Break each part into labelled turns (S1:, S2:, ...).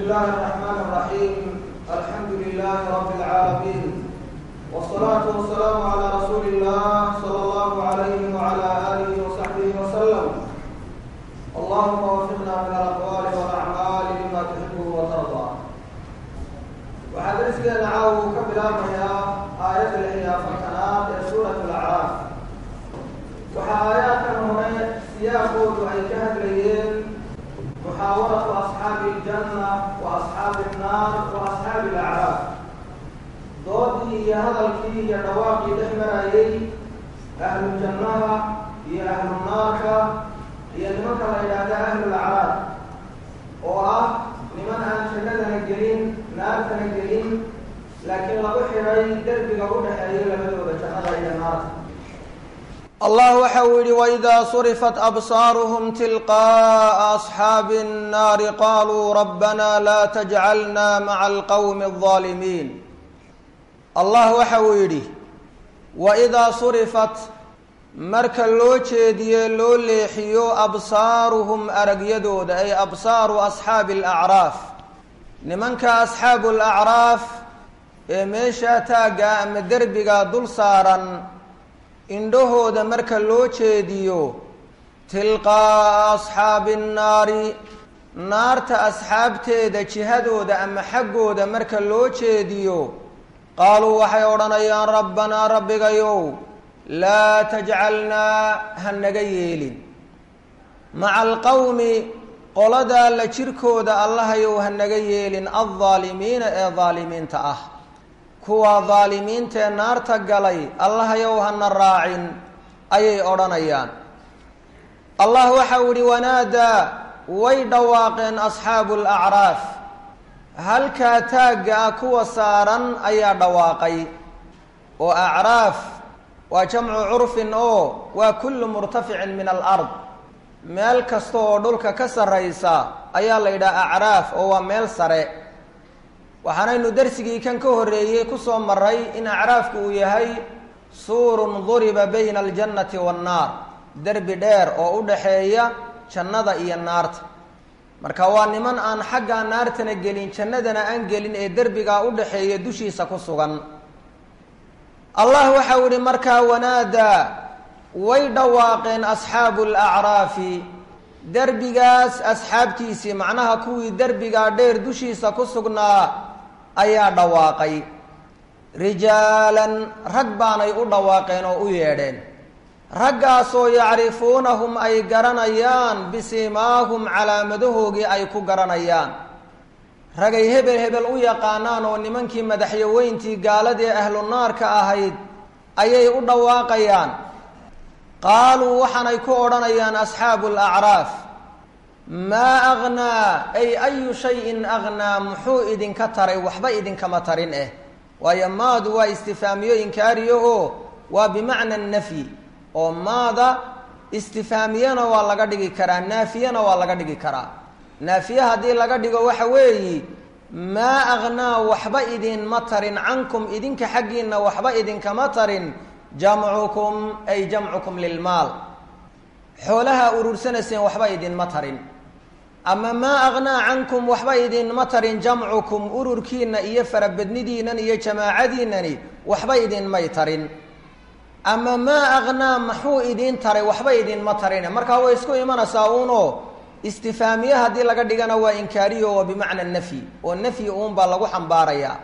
S1: الله الرحمن الرحيم الحمد لله رب العالمين والصلاة والسلام على رسول الله صلى الله عليه وعلى آله وصحبه وسلم اللهم وفقنا من الأقوال والأعمال لما تحبه وترضى waxaa darsigeena caawa uu ka bilaabmayaa aayadda lix iyo afartanaad ee suurat alacraaf waxaa aayaadkan hore siyaaqoodu ay ka hadlayeen muxaawaratu asxaabi iljanna wa asxaabi innaar wa asxaabi alacraaf doodii iyo hadalkii iyo dhawaaqii dhex marayay ahlu jannaha iyo ahlu naarka iyo nimanka la yidhaahda ahlulacraaf oo ah niman aan jannadana gelin naartana gelin laakiin lagu xidhay derbiga u dhexeeya labadooda jannada iyo naarta
S2: allah waxa uu yidhi waidaa surifat absaaruhum tilqaa'a asxaabi الnaari qaluu rabbana laa tajcalna maca alqowmi الظaalimiin allah waxa uu yidhi waidaa surifat marka loo jeediye loo leexiyo absaaruhum aragyadooda ay absaaru asxaabi alacraaf nimanka asxaabu alacraaf ee meeshaa taagga ama derbiga dul saaran indhahooda marka loo jeediyo tilqaa'a asxaabi annaari naarta asxaabteeda jihadooda ama xaggooda marka loo jeediyo qaaluu waxay odhanayaan rabbanaa rabbigayow laa tajcalnaa ha naga yeelin maca alqowmi qoladaa la jirkooda allahayow ha naga yeelin aldaalimiina ee daalimiinta ah kuwa daalimiintaee naarta galay allahayow hana raacin ayay odhanayaan allah waxa uu yihi wanaadaa way dhawaaqeen asxaabu alacraaf halkaa taagga ah kuwa saaran ayaa dhawaaqay oo acraaf waa jamcu curfin oo waa kullu murtaficin min alard meel kasta oo dhulka ka sarraysa ayaa la yidhaha acraaf oo waa meel sare waxaanaynu darsigii kan ka horreeyey kusoo maray in acraafku uu yahay suurun duriba bayna aljannati waannaar derbi dheer oo u dhaxeeya jannada iyo naarta marka waa niman aan xaggaa naartana gelin jannadana aan gelin ee derbigaa u dhaxeeya dushiisa ku sugan allah waxa u ihi markaa wanaadaa way dhawaaqeen asxaabu alacraafi derbigaas asxaabtiisii macnaha kuwii derbigaa dheer dushiisa ku sugnaa ayaa dhawaaqay rijaalan rag baanay u dhawaaqeen oo u yeedheen raggaasoo yacrifuunahum ay garanayaan bisimaahum calaamadahoogii ay ku garanayaan ragay hebel hebel u yaqaanaan oo nimankii madaxyaweyntii gaaladii ahlu naarka ahayd ayay u dhawaaqayaan qaaluu waxaanay ku odhanayaan asxaabu alacraaf maa agnaa ay ayu shayin agnaa muxuu idinka taray waxba idinkama tarin eh waayo maadu waa istifaamiyo inkaariyo oo waa bimacna nafyi oo maada istifaamiyana waa laga dhigi karaa naafiyana waa laga dhigi karaa naafiye haddii laga dhigo waxa weeyi maa agnaa waxba idinma tarin cankum idinka xaggiinna waxba idinkama tarin jamcukum ay jamcukum lilmaal xoolaha urursanayseen waxba idinma tarin ama maa agnaa cankum waxba idinma tarin jamcukum ururkiina iyo farabadnidiinan iyo jamaacadiinani waxba idinmay tarin ama maa agnaa maxuu idiin taray waxba idinma tarin markaa way isku imanaysaa uuno istifaamiye haddii laga dhigana waa inkaariyo waa bimacna nafyi oo nafyi uunbaa lagu xambaarayaa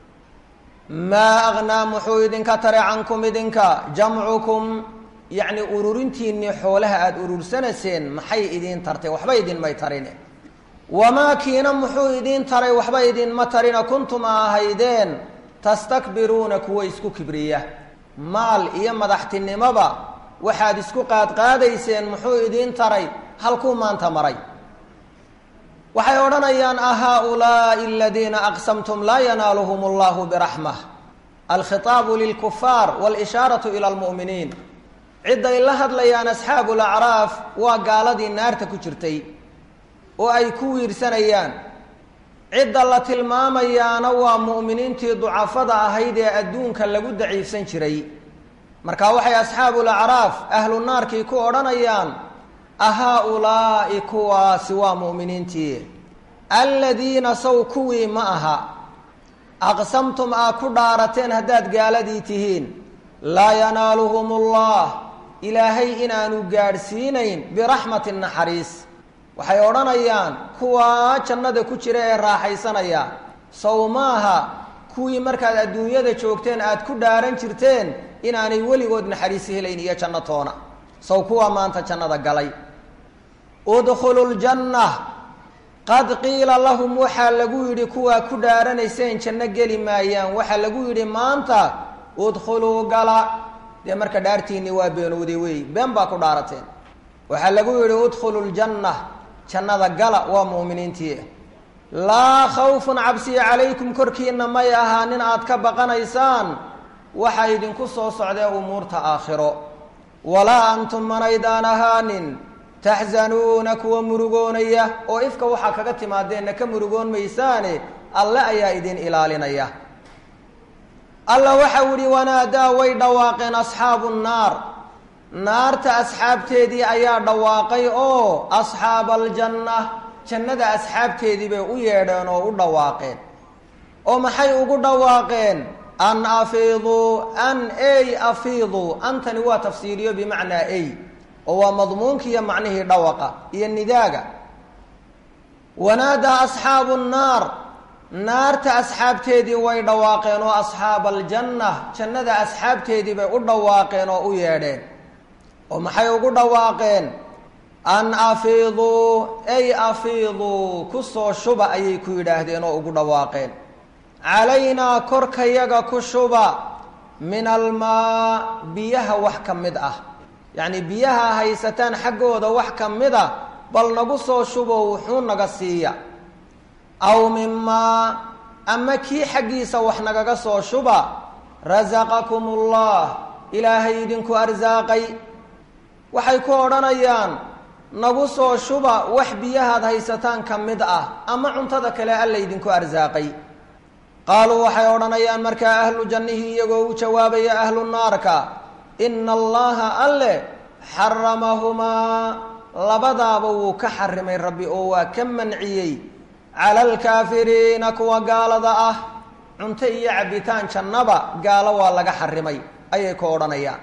S2: maa agnaa muxuu idinka taray cankum idinka jamcukum yacni ururintiinnii xoolaha aada urursanayseen maxay idiin tartay waxba idinmay tarine wamaa kiina muxuu idiin taray waxba idinma tarina kuntum a ahaydeen tastakbiruuna kuwa isku kibriya maal iyo madaxtinimoba waxaad isku qaadqaadayseen muxuu idiin taray halkuu maanta maray waxay odhanayaan ahaa-ulaai aladiina aqsamtum laa yanaaluhum allahu biraxmah alkhitaabu lilkufaar walishaaratu ila almu'miniin cidday la hadlayaan asxaabu lacraaf waa gaaladii naarta ku jirtay oo ay ku wiirsanayaan cidda la tilmaamayaana waa mu'miniintii ducafada ahayd ee adduunka lagu daciifsan jiray marka waxay asxaabu lacraaf ahlu naarkii ku odhanayaan ahaa-ulaa'i kuwaasi waa mu'miniintii aladiina saw kuwii ma aha aqsamtum aa ku dhaarateen haddaad gaaladii tihiin laa yanaaluhum ullah ilaahay inaanu gaadhsiinayn biraxmatin naxariis waxay odhanayaan kuwaa jannada ku jira ee raaxaysanaya sow maaha kuwii markaad adduunyada joogteen aad ku dhaaran jirteen inaanay weligood naxariisi helayn iyo janno toona sow kuwaa maanta jannada galay udkhulu ljanna qad qiila lahum waxaa lagu yidhi kuwaa ku dhaaranayseen janno geli maayaan waxaa lagu yidhi maanta udkhuluu gala dee marka dhaartiinni waa beenowday wey been baa ku dhaarateen waxaa lagu yidhi udkhulu ljanna jannada gala waa mu'miniintii laa khawfun cabsiya calaykum korkiina may ahaanin aad ka baqanaysaan waxaa idinku soo socdee umuurta aakhiro walaa antum manaydaan ahaanin taxzanuuna kuwa murugoonaya oo ifka waxaa kaga timaadeenna ka murugoon maysaane alle ayaa idin ilaalinaya alla waxau ihi wanaadaa way dhawaaqeen asxaabu nnaar naarta asxaabteedii ayaa dhawaaqay oo asxaaba aljanna jannada asxaabteedii bay u yeedheen oo u dhawaaqeen oo maxay ugu dhawaaqeen an afiiduu an ey afiiduu antani waa tafsiiriyo bimacnaa ey oo waa madmuunkiiyo macnihii dhawaqa iyo nidaaga wanaadaa asxaabu nnaar naarta asxaabteedii way dhawaaqeen oo asxaaba aljanna jannada asxaabteedii bay u dhawaaqeen oo u yeedheen oo maxay ugu dhawaaqeen an afiiduu ay afiiduu kusoo shuba ayay ku yidhaahdeen oo ugu dhawaaqeen calaynaa korkayaga ku shuba min almaa biyaha wax ka mid ah yacni biyaha haysataan xaggooda wax ka mid a bal nagu soo shubo wuxuu naga siiya aw mimaa ama kii xaggiisa wax nagaga soo shuba rasaqakum ullah ilaahay idinku arsaaqay waxay ku odhanayaan nagu soo shuba wax biyahaad haysataan ka mid ah ama cuntada kale alla idinku arsaaqay qaaluu waxay odhanayaan markaa ahlu jannihii iyagoo u jawaabaya ahlu naarka ina allaha alle xaramahumaa labadaaba wuu ka xarimay rabbi oo waa ka manciyey cala alkaafiriina kuwa gaalada ah cunto iyo cabbitaan jannaba gaalo waa laga xarimay ayay ku odhanayaan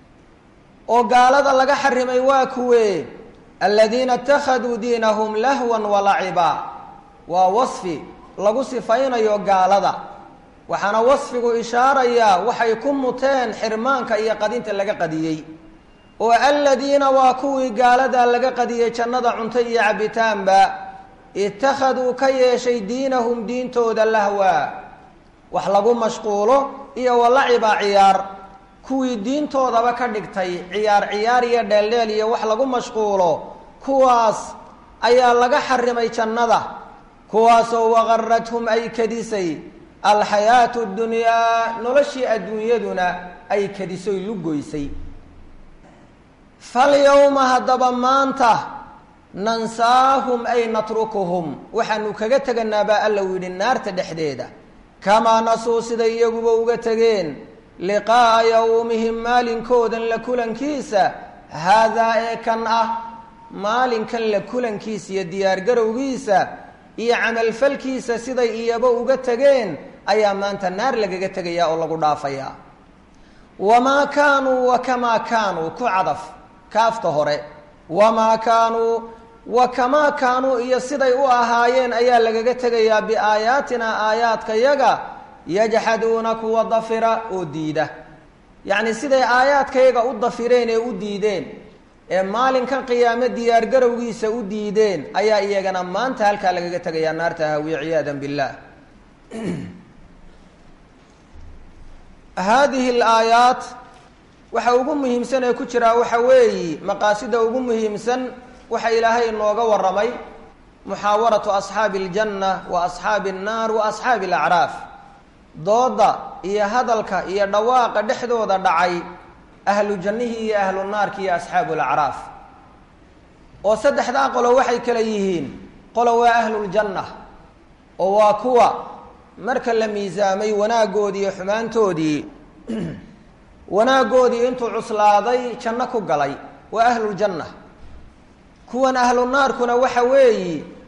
S2: oo gaalada laga xarimay waa kuwee aladiina ittakhaduu diinahum lahwan walaciba waa wasfi lagu sifaynayo gaalada waxaana wasfigu ishaarayaa waxay ku muteen xirmaanka iyo qadinta laga qadiyey oo aladiina waa kuwii gaaladaa laga qadiyey jannada cunto iyo cabbitaanba ittakhaduu ka yeeshay diinahum diintooda lahwa wax lagu mashquulo iyo walaciba ciyaar kuwii diintoodaba ka dhigtay ciyaar ciyaar iyo dheeldheel iyo wax lagu mashquulo kuwaas ayaa laga xarimay jannada kuwaasoo waqarathum ay kadisay alxayaatu dunyaa noloshii adduunyaduna ay kadisoy lugoysay falyowma haddaba maanta nansaahum ay natrukuhum waxaanu kaga teganaa baa alla u yidhi naarta dhexdeeda kamaa nasuu siday iyaguba uga tegeen liqaa'a yowmihim maalinkoodan la kulankiisa haadaa ee kan ah maalinkan la kulankiisa iyo diyaargarowgiisa iyo camalfalkiisa siday iyaba uga tegeen ayaa maanta naar lagaga tegayaa oo lagu dhaafayaa wamaa kaanuu wa kamaa kaanuu ku cadaf kaafta hore wamaa kaanuu wa kamaa kaanuu iyo siday u ahaayeen ayaa lagaga tegayaa biaayaatinaa aayaadka yaga yajxaduuna kuwa dafira oo diida yacni siday aayaadkayaga u dafireen ee u diideen ee maalinkan qiyaame diyaargarowgiisa u diideen ayaa iyagana maanta halkaa lagaga tegayaa naarta hawiye ciyaada billah haadihi alaayaat waxa ugu muhiimsan ee ku jiraa waxa weeyi maqaasida ugu muhiimsan waxa ilaahay inooga warramay muxaawaratu asxaabi aljanna wa asxaabi annaar wa asxaabi alacraaf dooda iyo hadalka iyo dhawaaqa dhexdooda dhacay ahlu jannihii iyo ahlu naarki iyo asxaabu alacraaf oo saddexdaa qolo waxay kale yihiin qolo waa ahluljanna oo waa kuwa marka la miisaamay wanaaggoodii iyo xumaantoodii wanaaggoodii intuu cuslaaday janno ku galay waa ahluljanna kuwan ahlu naarkuna waxa weeyi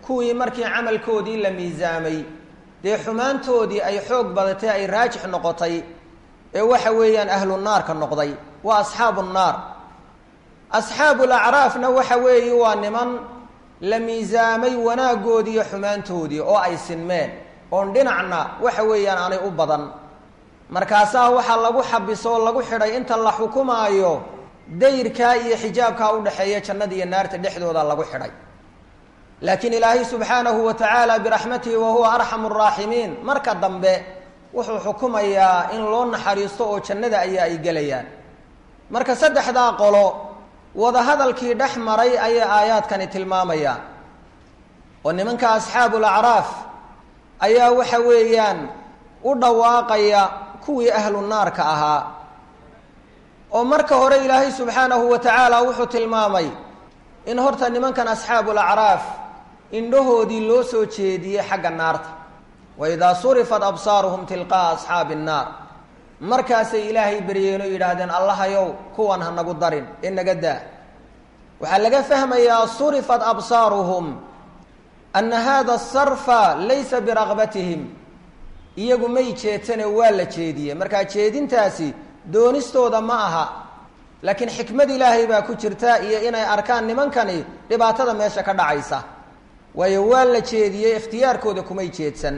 S2: kuwii markii camalkoodii la miisaamay dee xumaantoodii ay xoog badatay ay raajix noqotay ee waxa weeyaan ahlu naarka noqday waa asxaabu nnaar asxaabu lacraafna waxa weeye waa niman la miisaamay wanaaggoodii iyo xumaantoodii oo ay sinmeen oon dhinacna waxa weeyaan aanay u badan markaasaa waxaa lagu xabiso oo lagu xidhay inta la xukumaayo dayrkaa iyo xijaabkaa udhexeeya jannada iyo naarta dhexdooda lagu xidhay laakiin ilaahay subxaanahu wa tacaala biraxmatihi wa huwa arxamu raaximiin marka dambe wuxuu xukumayaa in loo naxariisto oo jannada ayaa ay gelayaan marka saddexdaa qolo wadahadalkii dhex maray ayay aayaadkani tilmaamayaan oo nimanka asxaabul acraaf ayaa waxa weeyaan u dhawaaqaya kuwii ahlu naarka ahaa oo marka hore ilaahay subxaanahu wa tacaala wuxuu tilmaamay in horta nimankan asxaabul acraaf indhahoodii loo soo jeediyey xagga naarta wa idaa surifat absaaruhum tilqaa'a asxaabi nnaar markaasay ilaahay beryeen oo yidhaahdeen allahayow kuwan ha nagu darin ee naga daa waxaa laga fahmayaa surifat absaaruhum ana hada sarfa laysa biraqbatihim iyagu may jeedsane waa la jeediyey markaa jeedintaasi doonistooda ma aha laakiin xikmad ilaahay baa ku jirta iyo inay arkaan nimankani dhibaatada meesha ka dhacaysa waayo waa la jeediyey ikhtiyaarkooda kumay jeedsan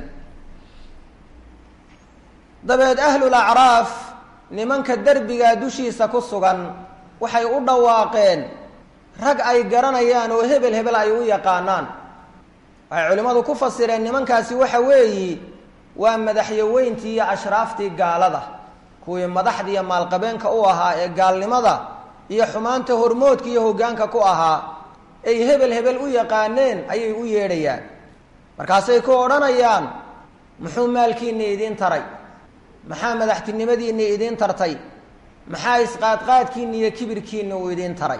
S2: dabeed ahlul acraaf nimanka derbigaa dushiisa ku sugan waxay u dhawaaqeen rag ay garanayaan oo hebel hebel ay u yaqaanaan waxay culimmadu ku fasireen nimankaasi waxa weeyi waa madaxyaweyntii iyo ashraaftii gaalada kuwii madaxda iyo maalqabeenka u ahaa ee gaalnimada iyo xumaanta hormoodka iyo hoggaanka ku ahaa ay hebel hebel u yaqaaneen ayay u yeedhayaan markaasay ku odhanayaan muxuu maalkiina idiin taray maxaa madaxtinimadiina idiin tartay maxaa isqaadqaadkiina iyo kibirkiina uu idiin taray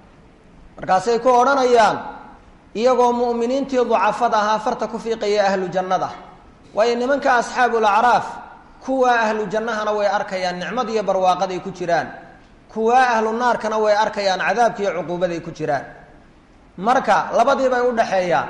S2: markaasay ku odhanayaan iyagoo mu'miniintii ducafada ahaa farta ku fiiqaya ahlu jannada waayo nimanka asxaabul acraaf kuwaa ahlu jannahana way arkayaan nicmad iyo barwaaqaday ku jiraan kuwaa ahlu naarkana way arkayaan cadaabka iyo cuquubaday ku jiraan marka labadiibay u dhaxeeyaan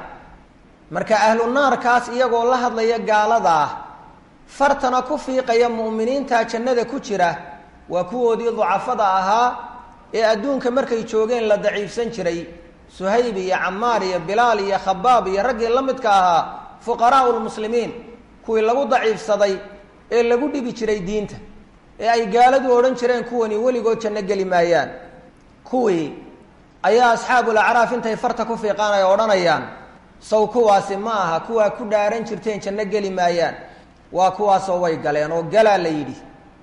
S2: marka ahlu naarkaas iyagoo la hadlaya gaalada ah fartana ku fiiqaya mu'miniinta jannada ku jira waa kuwoodii ducafada ahaa ee adduunka markay joogeen la daciifsan jiray suhayb iyo camaar iyo bilaal iyo khabaab iyo raggii la midka ahaa fuqaraau lmuslimiin kuwii lagu daciifsaday ee lagu dhibi jiray diinta ee ay gaaladu odhan jireen kuwani weligood janno geli maayaan kuwii ayaa asxaabul acraaf intay farta ku fiiqaan ay odhanayaan saw kuwaasi ma aha kuwaa ku dhaaran jirteen janno geli maayaan waa kuwaasoo way galeen oo galaa la yidhi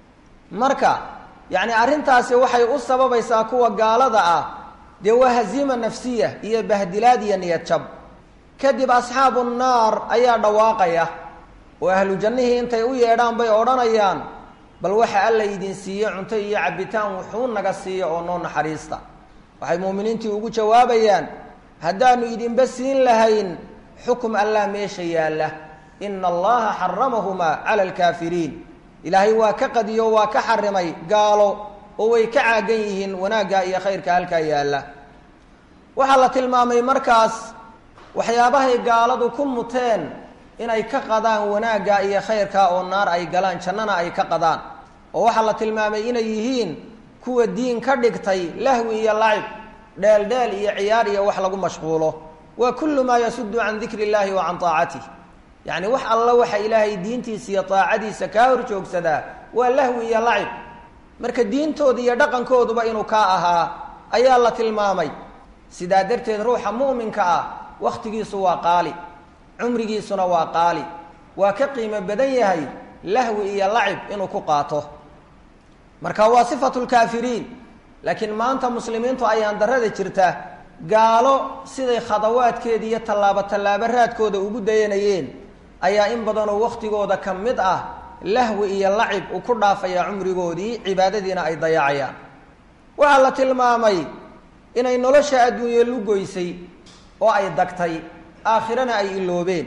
S2: marka yacni arrintaasi waxay u sababaysaa kuwa gaalada ah dee waa haziima nafsiya iyo bahdilaad iyo niyad jab kadib asxaabu nnaar ayaa dhawaaqaya oo ahlu jannihii intay u yeedhaan bay odhanayaan bal waxa alla idin siiye cunto iyo cabbitaan wuxuu naga siiya oo noo naxariista waxay muuminiintii ugu jawaabayaan haddaanu idinba siin lahayn xukum allah meesha yaalla ina allaha xaramahumaa cala alkaafiriin ilaahay waa ka qadiyo waa ka xarimay gaalo oo way ka caagan yihiin wanaagga iyo khayrka halkaa yaalla waxaa la tilmaamay markaas waxyaabahay gaaladu ku muteen inay ka qadaan wanaagga iyo khayrka oo naar ay galaan jannana ay ka qadaan oo waxaa la tilmaamay inay yihiin kuwa diin ka dhigtay lahwi iyo lacib dheeldheel iyo ciyaar iyo wax lagu mashquulo waa kullu maa yasudu can dikri illahi wa can taacatih yacni wax alla waxa ilaahay diintiisa iyo daacadiisa kaa hor joogsadaa waa lahwi iyo lacib marka diintooda iyo dhaqankooduba inuu kaa ahaa ayaa la tilmaamay sidaa darteed ruuxa mu'minka ah wakhtigiisu waa qaali cumrigiisuna waa qaali waa ka qiimo badan yahay lahwi iyo lacib inuu ku qaato marka waa sifatu lkaafiriin laakiin maanta muslimiintu ayaan darada jirta gaalo siday khadawaadkeeda iyo tallaabo tallaabo raadkooda ugu dayanayeen ayaa in badanoo wakhtigooda ka mid ah lahwi iyo lacib uu ku dhaafaya cumrigoodii cibaadadiina ay dayacayaan waxaa la tilmaamay inay nolosha adduunye lugoysay oo ay dagtay aakhirana ay iloobeen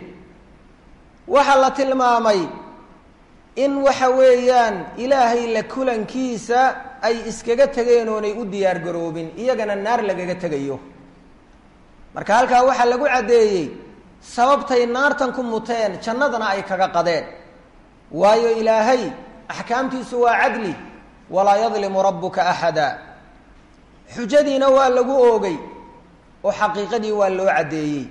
S2: waxaa la tilmaamay in waxa weeyaan ilaahay la kulankiisa ay iskaga tegeen oonay u diyaar garoobin iyagana naar lagaga tegayo marka halkaa waxaa lagu caddeeyey sababtay naartan ku muteen jannadana ay kaga qadeen waayo ilaahay axkaamtiisu waa cadli walaa yadlimu rabbuka axada xujadiina waa lagu oogay oo xaqiiqadii waa loo caddeeyey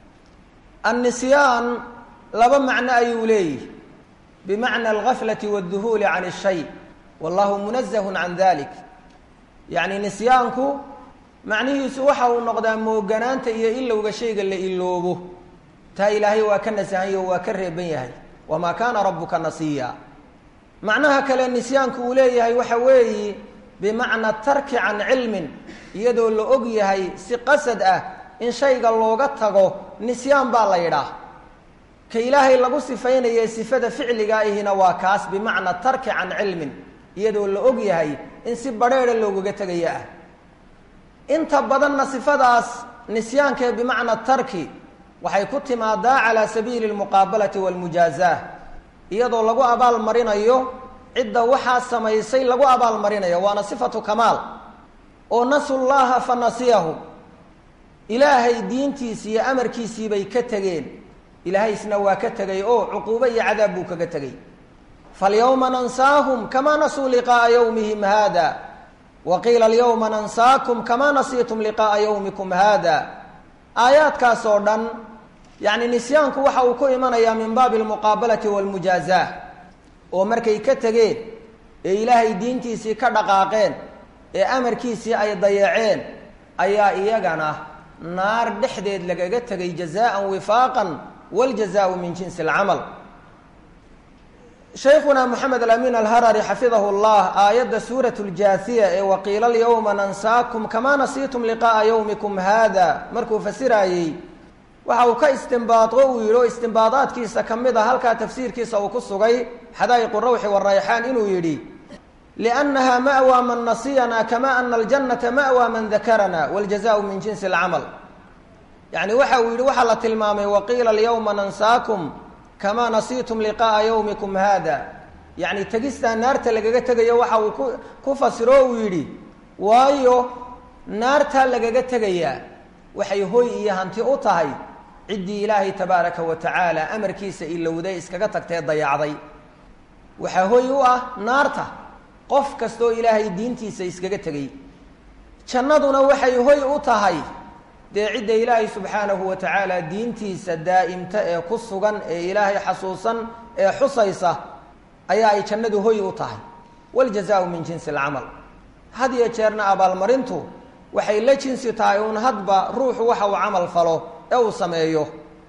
S2: annisyaan laba macno ayuu leeyihi bimacna algaflati waadduhuuli can ashay wallahu munazahun can dalik yacni nisyaanku macnihiisu waxa uu noqdaa mooganaanta iyo ilowga shayga la iloobo taa ilaahay waa ka nasahanyo waa ka reeban yahay wamaa kaana rabbuka nasiya macnaha kale nisyaanku uu leeyahay waxa weeyi bimacna tarki can cilmin iyadoo la og yahay si qasad ah in shayga looga tago nisyaan baa la yidhaah ka ilaahay lagu sifaynaye sifada ficliga ihina waa kaas bimacna tarki can cilmin iyadoo la og yahay in si badrheedha loogaga tegaya ah inta badanna sifadaas nisyaankae bimacna tarki waxay ku timaadaa calaa sabiili lmuqaabalati walmujaazaa iyadoo lagu abaal marinayo cidda waxaa samaysay lagu abaal marinayo waana sifatu kamaal oo nasu llaha fa nasiyahum ilaahay diintiisii iyo amarkiisii bay ka tegeen ilaahaysna waa ka tegay oo cuquubo iyo cadaab buu kaga tegey falyawma nansaahum kamaa nasuu liqaaa yawmihim hada wa qiila alyawma nansaakum kamaa nasiitum liqaaa yawmikum hada aayaadkaas oo dhan yacni nisyaanku waxa uu ku imanayaa min baabi almuqaabalati walmujaazaa oo markay ka tegeen ee ilaahay diintiisii ka dhaqaaqeen ee amarkiisii ay dayaceen ayaa iyagana naar dhexdeed lagaga tegay jazaan wifaaqan wاljazaءu min jinsi اlcamal shaykhuna moxamed alamin alharari xafidahu اllah aayadda suuraة اljaasiya ee waqiila اlyawma nansaakum kamaa nasiitum liqaءa ywmikum hada markuu fasiraayey waxa uu ka istimbaado uu yidhi oo istimbaadaadkiisa ka mid a halkaa tafsiirkiisa uu ku sugay xadaa'iqu rawxi warayxaan inuu yidhi liannaha ma'waa man nasiyana kama ana aljannata ma'waa man dakarana wاljazaءu min jinsi اlcamal yacni waxa uu yidhi waxaa la tilmaamay waqiila alyawma nansaakum kamaa nasiitum liqaءa yawmikum hada yacni tegistaa naarta lagaga tegayo waxa uu ku ku fasiro uu yidhi waayo naartaa lagaga tegayaa waxay hoy iyo hanti u tahay ciddii ilaahay tabaaraka wa tacaala amarkiisa ilowday iskaga tagtee dayacday waxaa hoy u ah naarta qof kastoo ilaahay diintiisa iskaga tegay jannaduna waxay hoy u tahay dee cidda ilaahay subxaanahu wa tacaala diintiisa daa'imta ee ku sugan ee ilaahay xasuusan ee xusaysa ayaa ay jannadu hoy u tahay waaljazaau min jinsi alcamal had iyo jeerna abaalmarintu waxay la jinsi tahay uun hadba ruuxu waxa uu camal falo ee uu sameeyo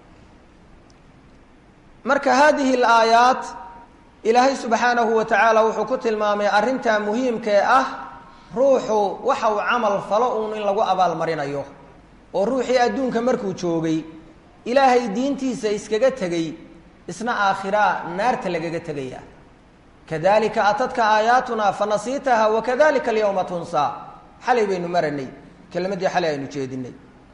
S2: marka haadihi alaayaat ilaahay subxaanahu wa tacaala wuxuu ku tilmaamay arrintaa muhiimkee ah ruuxu waxa uu camal falo uun in lagu abaalmarinayo oo ruuxii adduunka markuu joogay ilaahay diintiisa iskaga tegey isna aakhiraa naarta lagaga tegaya kadalika atadka aayaatunaa fanasiitaha wakadalika alyawma tunsaa xalay baynu maranay kelmaddii xalay aynu jeedinay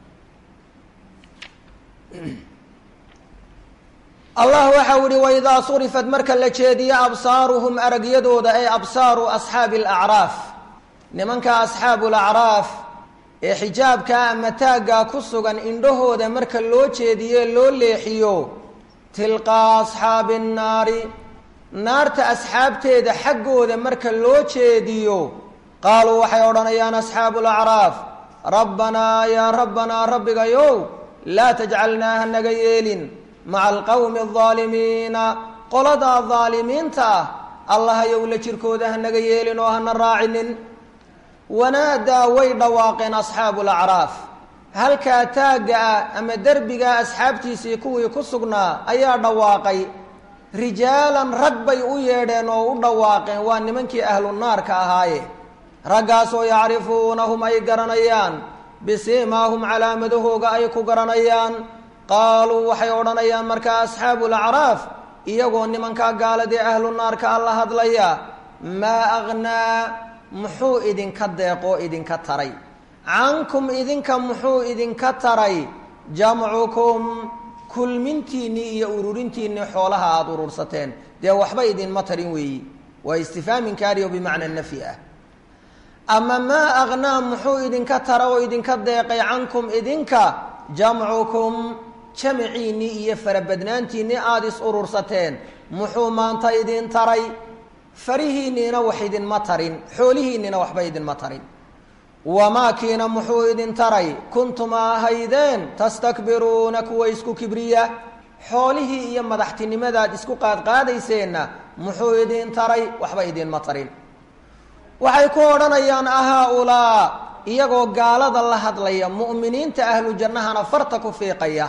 S2: allah waxau ihi waidaa surifat marka la jeediyo absaaruhum aragyadooda ay absaaru asxaabi alacraaf nimanka asxaabu lacraaf ee xijaabkaa ama taaggaa ku sugan indhahooda marka loo jeediye loo leexiyo tilqaa asxaabi nnaari naarta asxaabteeda xaggooda marka loo jeediyo qaaluu waxay odhanayaan asxaabu lacraaf rabbanaa yaa rabbanaa rabbigayow laa tajcalnaa ha naga yeelin maca alqowmi aldaalimiina qoladaa daalimiinta ah allahayow la jirkooda ha naga yeelin oo hana raacinin wanaadaa way dhawaaqeen asxaabu lacraaf halkaa taagga ah ama derbigaa asxaabtiisii kuwii ku sugnaa ayaa dhawaaqay rijaalan rag bay u yeedheen oo u dhawaaqeen waa nimankii ahlu naarka ahaaye raggaasoo yacrifuunahum ay garanayaan bisiimaahum calaamadahooga ay ku garanayaan qaaluu waxay odhanayaan markaa asxaabu lacraaf iyagoo nimankaa gaaladii ahlu naarka alla hadlaya maa aghnaa muxuu idinka deeqoo idinka taray cankum idinka muxuu idinka taray jamcukum kulmintiinnii iyo ururintiinnii xoolaha aada urursateen dee waxba idinma tarin weeyi waa istifhaaminkaariyo bimacna nafyi ah ama maa aghnaa muxuu idinka tara oo idinka deeqay cankum idinka jamcukum jamaciinnii iyo farabadnaantiinnii aada is urursateen muxuu maanta idin taray farihiinniina wax idinma tarin xoolihiinniina waxba idinma tarin wamaakiina muxuu idin taray kuntuma ahaydeen tastakbiruuna kuwa isku kibriya xoolihii iyo madaxtinimadaad isku qaadqaadayseenna muxuu idin taray waxba idinma tarin waxay ku odhanayaan ahaa-ulaa iyagoo gaalada la hadlaya mu'miniinta ahlu jannahana farta ku fiiqaya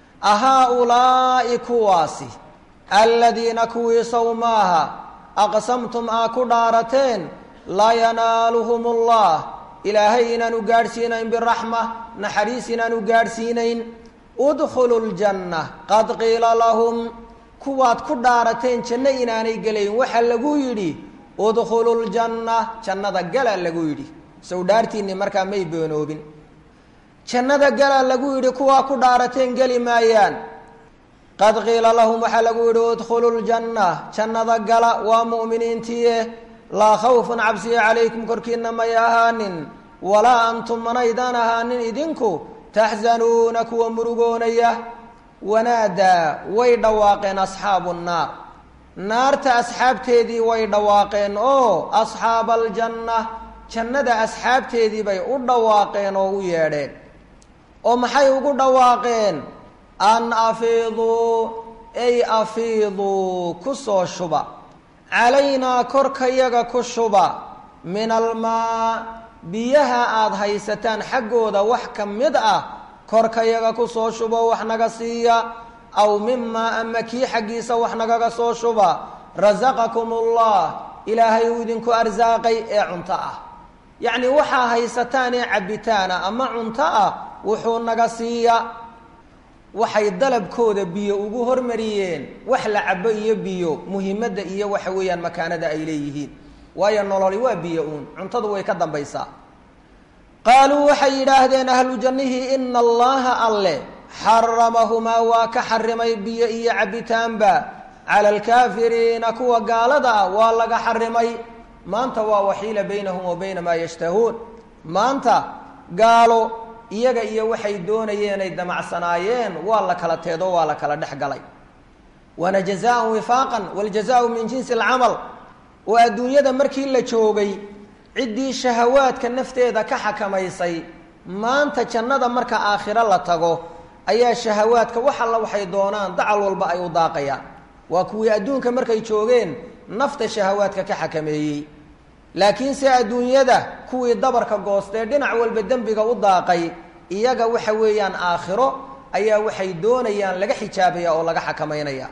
S2: ahaa-ulaa'i kuwaasi aladiina kuwii sow maaha aqsamtum aa ku dhaarateen laa yanaaluhum ullah ilaahay inaanu gaadhsiinayn biraxma naxariis inaanu gaadhsiinayn udkhulu ljanna qad qiila lahum kuwaad ku dhaarateen janno inaanay gelayn waxaa lagu yidhi udkhulu ljanna jannada galaa lagu yidhi sow dhaartiinni markaa may beenoobin jannada galaa lagu yidhi kuwaa ku dhaarateen geli maayaan qad qiila lahum waxaa lagu yidhi udkhulu ljanna jannada gala waa mu'miniintiie laa khawfun cabsiya calaykum korkiina may ahaanin walaa antum manaydaan ahaanin idinku taxzanuuna kuwa murugoonaya wanaadaa way dhawaaqeen asxaabu nnaar naarta asxaabteedii way dhawaaqeen oo asxaaba aljanna jannada asxaabteedii bay u dhawaaqeen oo u yeedheen oo maxay ugu dhawaaqeen an afiiduu ay afiiduu ku soo shuba calaynaa korkayaga ku shuba min almaa biyaha aada haysataan xaggooda wax ka mid ah korkayaga ku soo shubo wax naga siiya aw mimaa ama kii xaggiisa wax nagaga soo shuba rasaqakum ullah ilaahay uu idinku arsaaqay ee cunto ah yacni waxaa haysataan ee cabbitaana ama cunto ah wuxuu naga siiya waxay dalabkooda biyo ugu hormariyeen wax la cabo iyo biyo muhimadda iyo waxa weeyaan makaanada ay leeyihiin waayo nololi waa biyo uun cuntadu way ka dambaysaa qaaluu waxay yidhaahdeen ahlu jannihii ina allaha alle xaramahumaa waa ka xarimay biyo iyo cabitaanba cala alkaafiriina kuwa gaalada ah waa laga xarimay maanta waa waxiila baynahum wa bayna maa yashtahuun maanta gaalo iyaga iyo waxay doonayeen ay damacsanaayeen waa la kala teedo waa la kala dhex galay waana jazaan wifaaqan waljazaau min jinsi alcamal oo adduunyada markii la joogay ciddii shahawaadka nafteeda ka xakamaysay maanta jannada marka aakhiro la tago ayaa shahawaadka wax alla waxay doonaan dacal walba ay u daaqayaan waa kuwii adduunka markay joogeen nafta shahawaadka ka xakameeyey laakiinse adduunyada kuwii dabarka goostee dhinac walba dembiga u daaqay iyaga waxa weeyaan aakhiro ayaa waxay doonayaan laga xijaabaya oo laga xakamaynaya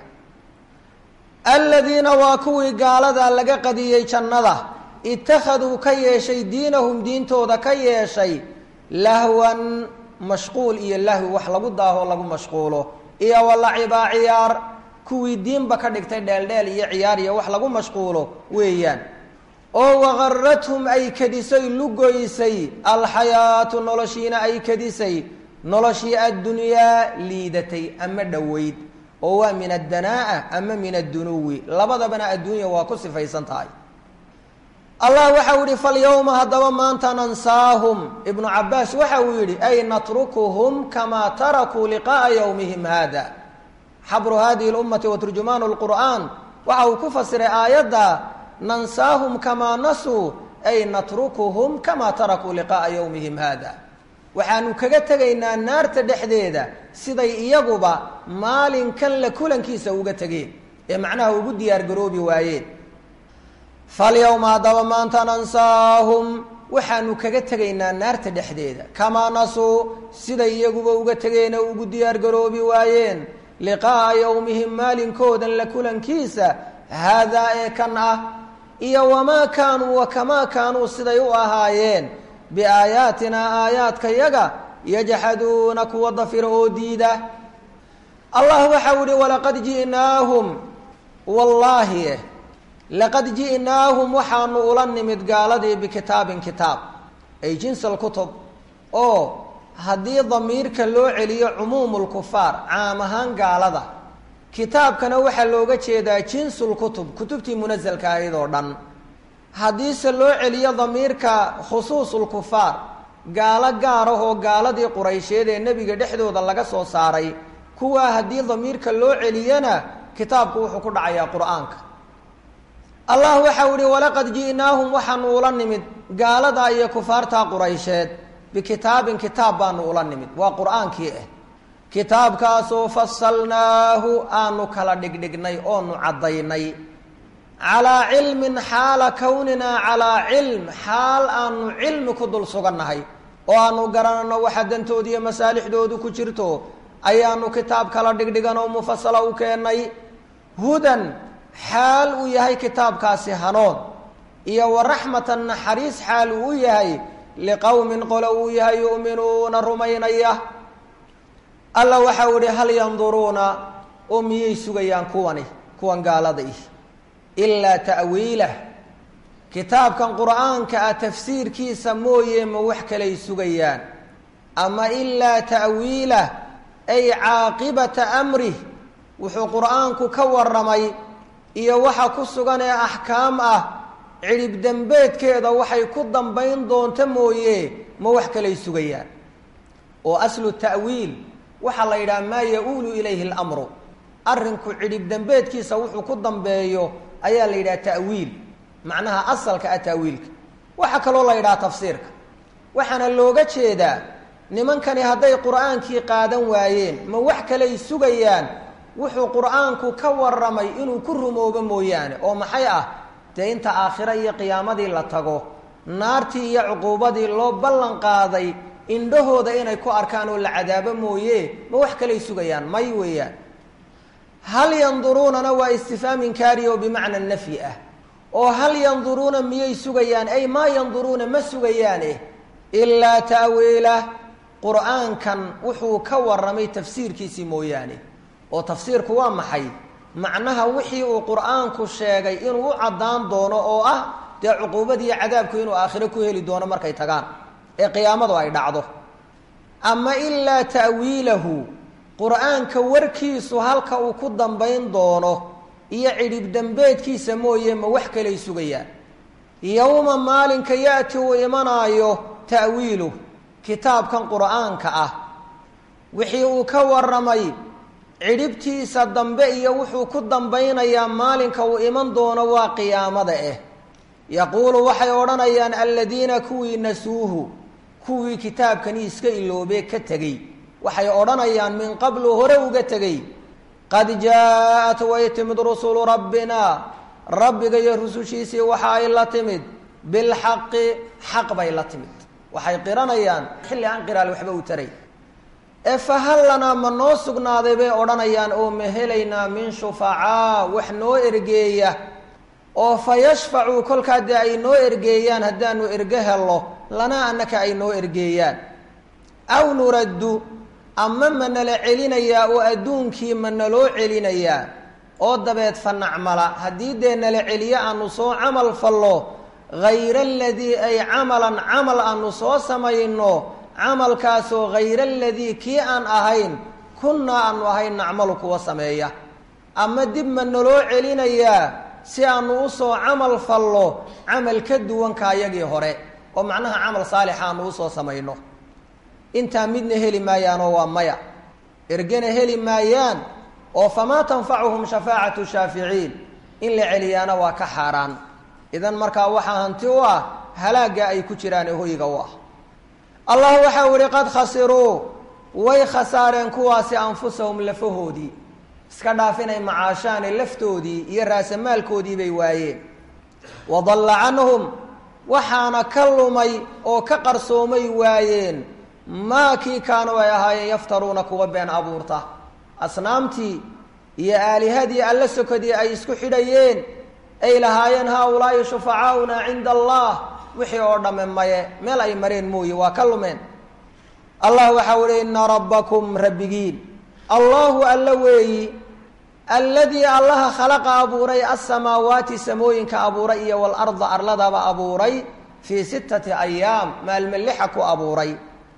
S2: aladiina waa kuwii gaalada laga qadiyey jannada ittakhaduu ka yeeshay diinahum diintooda ka yeeshay lahwan mashquul iyo lahwi wax lagu daaho lagu mashquulo iyo walacibaa ciyaar kuwii diinba ka dhigtay dheeldheel iyo ciyaar iyo wax lagu mashquulo weeyaan oo waqarathum ay kadisay lugoysay alxayaatu noloshiina ay kadisay noloshii addunyaa liidatay ama dhoweyd oo waa min addanaa'a ama min addunuwi labadabana adduunya waa ku sifaysan tahay allah waxa uu yihi falyawma haddaba maanta nansaahum ibnu cabaas waxa uu yidhi ay natrukuhum kamaa tarakuu liqa'a yowmihim hada xabru hadihi lummati wa turjumaanu lqur'aan waxa uu ku fasiray aayadda nansaahum kamaa nasuu ay natrukuhum kamaa tarakuu liqa'a yowmihim hada waxaanu kaga tegaynaa naarta dhexdeeda siday iyaguba maalinkan la kulankiisa uga tegeen ee macnaha ugu diyaar garoobi waayeen falyawma haddaba maanta nansaahum waxaanu kaga tegaynaa naarta dhexdeeda kamaa nasuu siday iyaguba uga tegeen oo ugu diyaar garoobi waayeen liqa'a yowmihim maalinkoodan la kulankiisa haadaa ee kan ah iyo wamaa kaanuu wa kamaa kaanuu siday u ahaayeen biaayaatinaa aayaadka yaga yajxaduuna kuwa dafira oo diida allah waxau ihi walaqad ji'naahum wallaahi laqad ji'naahum waxaanu ula nimid gaaladii bikitaabin kitaab ay jinsal kutub oo haddii damiirka loo celiyo cumuumu lkufaar caam ahaan gaalada kitaabkana waxaa looga jeedaa jinsul kutub kutubtii munasalka ahayd oo dhan haddiise loo celiyo damiirka khusuusulkufaar gaalo gaar ah oo gaaladii quraysheed ee nebiga dhexdooda laga soo saaray kuwaa haddii damiirka loo celiyana kitaabku wuxuu ku dhacayaa qur-aanka allah waxau ihi walaqad ji'naahum waxaanu ula nimid gaaladaa iyo kufaartaa quraysheed bikitaabin kitaab baanu ula nimid waa qur-aankii ah kitaabkaasoo fasalnaahu aanu kala dhigdhignay oonu caddaynay calaa cilmin xaala kowninaa calaa cilm xaal aanu cilmi ku dul sugannahay oo aanu garanano waxa dantooda iyo masaalixdoodu ku jirto ayaanu kitaab kala dhigdhigan oo mufasala u keennay hudan xaal uu yahay kitaabkaasi hanoon iyo waraxmatan naxariis xaal uu u yahay liqowmin qolo uu yahay yu'minuuna rumaynaya alla waxau ihi hal yanduruuna oo miyay sugayaan kuwani kuwan gaalada ih ilaa ta'wiilah kitaabkan qur'aanka ah tafsiirkiisa mooye ma wax kalay sugayaan ama ilaa ta'wiilah ay caaqibata amrih wuxuu qur'aanku ka warramay iyo waxa ku sugan ee axkaam ah cidhib dembeedkeeda waxay ku dambayn doonto mooye ma wax kalay sugayaan oo aslu ta'wiil waxaa la yidhaha maa ya-uulu ilayhi اlamru arrinku cidhib dembeedkiisa wuxuu ku dambeeyo ayaa la yidhaha ta'wiil macnaha asalka ah ta'wiilka waxaa kaloo la yidhaha tafsiirka waxaana looga jeedaa nimankani hadday qur'aankii qaadan waayeen ma wax kaley sugayaan wuxuu qur'aanku ka warramay inuu ku rumoobo mooyaane oo maxay ah dee inta aakhiro iyo qiyaamadii la tago naartii iyo cuquubadii loo ballan qaaday indhahooda inay ku arkaan oo la cadaabo mooye ma wax kaley sugayaan may weeyaan hal yanduruunana waa istifhaam inkaari oo bimacna nafyi ah oo hal yanduruuna miyay sugayaan ay maa yanduruuna ma sugayaane ilaa ta'wiilah qur'aankan wuxuu ka warramay tafsiirkiisii mooyaane oo tafsiirku waa maxay macnaha wixii uu qur'aanku sheegay inuu u caddaan doono oo ah dee cuquubadiiyo cadaabku inuu aakhiro ku heli doono markay tagaan ee qiyaamadu ay dhacdo ama ilaa ta'wiilahu qur'aanka warkiisu halka uu ku dambayn doono iyo cidhib dembeedkiisa mooye ma wax kalay sugayaan yowma maalinka ya-ti uu imanaayo ta'wiiluh kitaabkan qur'aanka ah wixii uu ka warramay cidhibtiisa dambe iyo wuxuu ku dambaynayaa maalinka uu iman doono waa qiyaamada ah yaquulu waxay odhanayaan aladiina kuwii nasuuhu kuwii kitaabkani iska iloobee ka tegey waxay odhanayaan min qablu hore uga tegey qad jaa-at way timid rusulu rabbina rabbiga iyo rusushiisii waxa ay la timid bilxaqi xaq bay la timid waxay qiranayaan xilli aan qiraal waxba u taray ee fahal lanaa ma noo sugnaaday bay odhanayaan oo ma helaynaa min shufacaa wax noo ergeeya oo fa yashfacuu kolkaa dee ay noo ergeeyaan haddaanu erge hello lanaa annaka ay noo ergeeyaan aw nuraddu ama ma nala celinayaa oo adduunkii ma naloo celinayaa oo dabeed fa nacmala haddii dee nala celiyo aanu soo camal fallo hayra aladii ay camalan camal aanu soo samayno camalkaasoo hayra aladii kii aan ahayn kunnaa aanu ahayn nacmalu kuwa sameeya ama dib ma naloo celinayaa si aanu usoo camal fallo camal ka duwanka ayagii hore oo macnaha camal saalixa aanu usoo samayno intaa midna heli maayaanoo waa maya ergena heli maayaan oo famaa tanfacuhum shafaacatu shaaficiin in la celiyaana waa ka xaaraan idan markaa waxaa hanti u ah halaagga ay ku jiraan ee hoyga u ah allah waxau ihi qad khasiruu way khasaareen kuwaasi anfusahum lafahoodii iska dhaaf inay macaashaane laftoodii iyo raasamaalkoodii bay waayeen wadalla canhum waxaana ka lumay oo ka qarsoomay waayeen maa kii kaanuu ay ahaayeen yaftaruuna kuwa been abuurta asnaamtii iyo aalihadii alla sokodii ay isku xidhayeen ay lahaayeen haa-ulaa'i shufacaauna cinda allah wixii oo dhamme maye meel ay mareen mooye waa ka lumeen allah waxau ihi ina rabbakum rabbigiin allahu alla weeyi alladii allaha khalaqa abuuray asamaawaati samooyinka abuuray iyo walarda arladaba abuuray fii sittati ayaam maalme lixa ku abuuray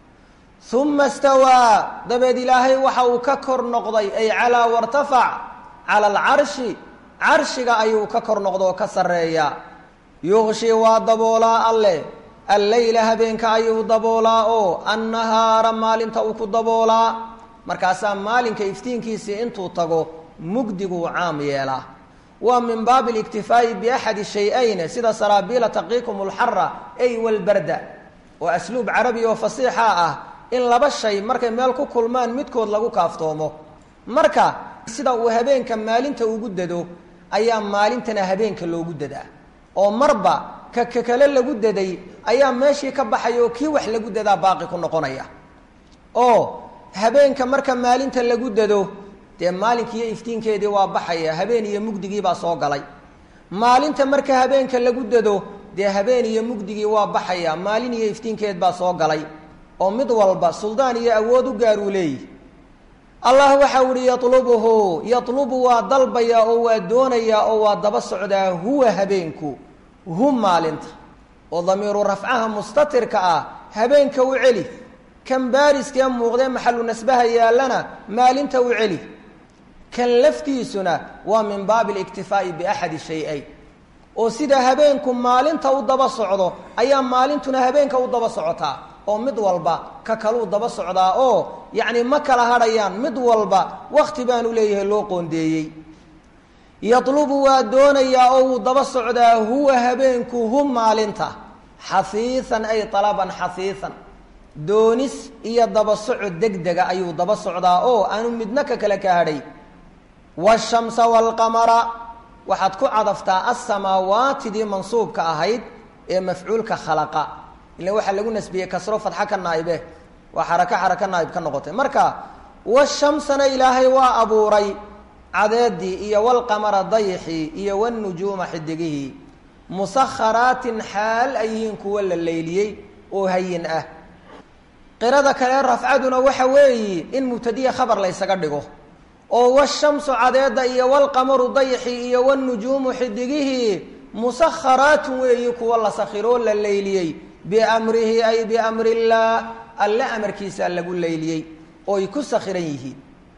S2: uma stawaa dabeed ilaahay waxa uu ka kor noqday ay calaa wartafac cala alcarshi carshiga ayuu ka kor noqda oo ka sarreeya yuqshi waa daboolaa alleh alleyla habeenka ayuu daboolaa oo annahaara maalinta uu ku daboolaa markaasaa maalinka iftiinkiisii intuu tago mugdiguu caam yeelaa waa min baabi اliktifaa'i biaxadi shay-ayne sida saraabiila taqiikum اlxara ay walbarda oo asluub carabi oo fasiixa ah in laba shay markay meel ku kulmaan midkood lagu kaaftoomo marka sida uu habeenka maalinta ugu dado ayaa maalintana habeenka loogu dadaa oo marba ka ka kale lagu daday ayaa meeshii ka baxaya oo kii wax lagu dadaa baaqi ku noqonaya oo habeenka marka maalinta lagu dado dee maalinkiiyo iftiinkeedii waa baxaya habeen iyo mugdigii baa soo galay maalinta marka habeenka lagu dado dee habeen iyo mugdigii waa baxaya maalin iyo iftiinkeed baa soo galay oo mid walba suldaan iyo awood u gaar uu leeyihi allah waxau ihi yatlubuhu yatlubu waa dalbayaa oo waa doonayaa oo waa daba socdaa huwa habeenku hu maalinta oo damiiru rafcaha mustatirka ah habeenka u celi kan baariskee muuqdee maxalu nasbaha yaallana maalinta u celi kan laftiisuna waa min baabi اliktifaa'i biaxadi shay-ayn oo sida habeenku maalinta u daba socdo ayaa maalintuna habeenka u daba socotaa oo mid walba ka kaluu daba socdaa oo yacni ma kala hadhayaan mid walba wakti baanu leeyahay loo qoondeeyey yatlubu waa doonayaa oo wuu daba socdaa huwa habeenku hu maalinta xafiisan ay alaban xafiisan doonis iyo daba socod degdega ayuu daba socdaa oo aanu midna ka kale ka hadhay waashamsa waalqamara waxaad ku cadaftaa assamaawaatidii mansuubka ahayd ee mafcuulka khalaqa ila waxaa lagu nasbiyey kasro fadxa ka naa'ibe waa xarako xarako naa'ib ka noqotay marka washamsana ilaahay waa abuuray cadeedii iyo walqamara dayxii iyo wanujuuma xidigihii musakharaatin xaal ay yihiin kuwa la leyliyey oo hayin ah qirada kale rafcaduna waxa weeyi in mubtadiya khabar la ysaga dhigo oo washamsu cadeeda iyo walqamaru dayxi iyo wanujuumu xidigihii musakharaatun weeyi kuwa la sakhiroo la leyliyey biamrihi ay biamri illaah alle amarkiisaa lagu leyliyey ooy ku sakhiran yihiin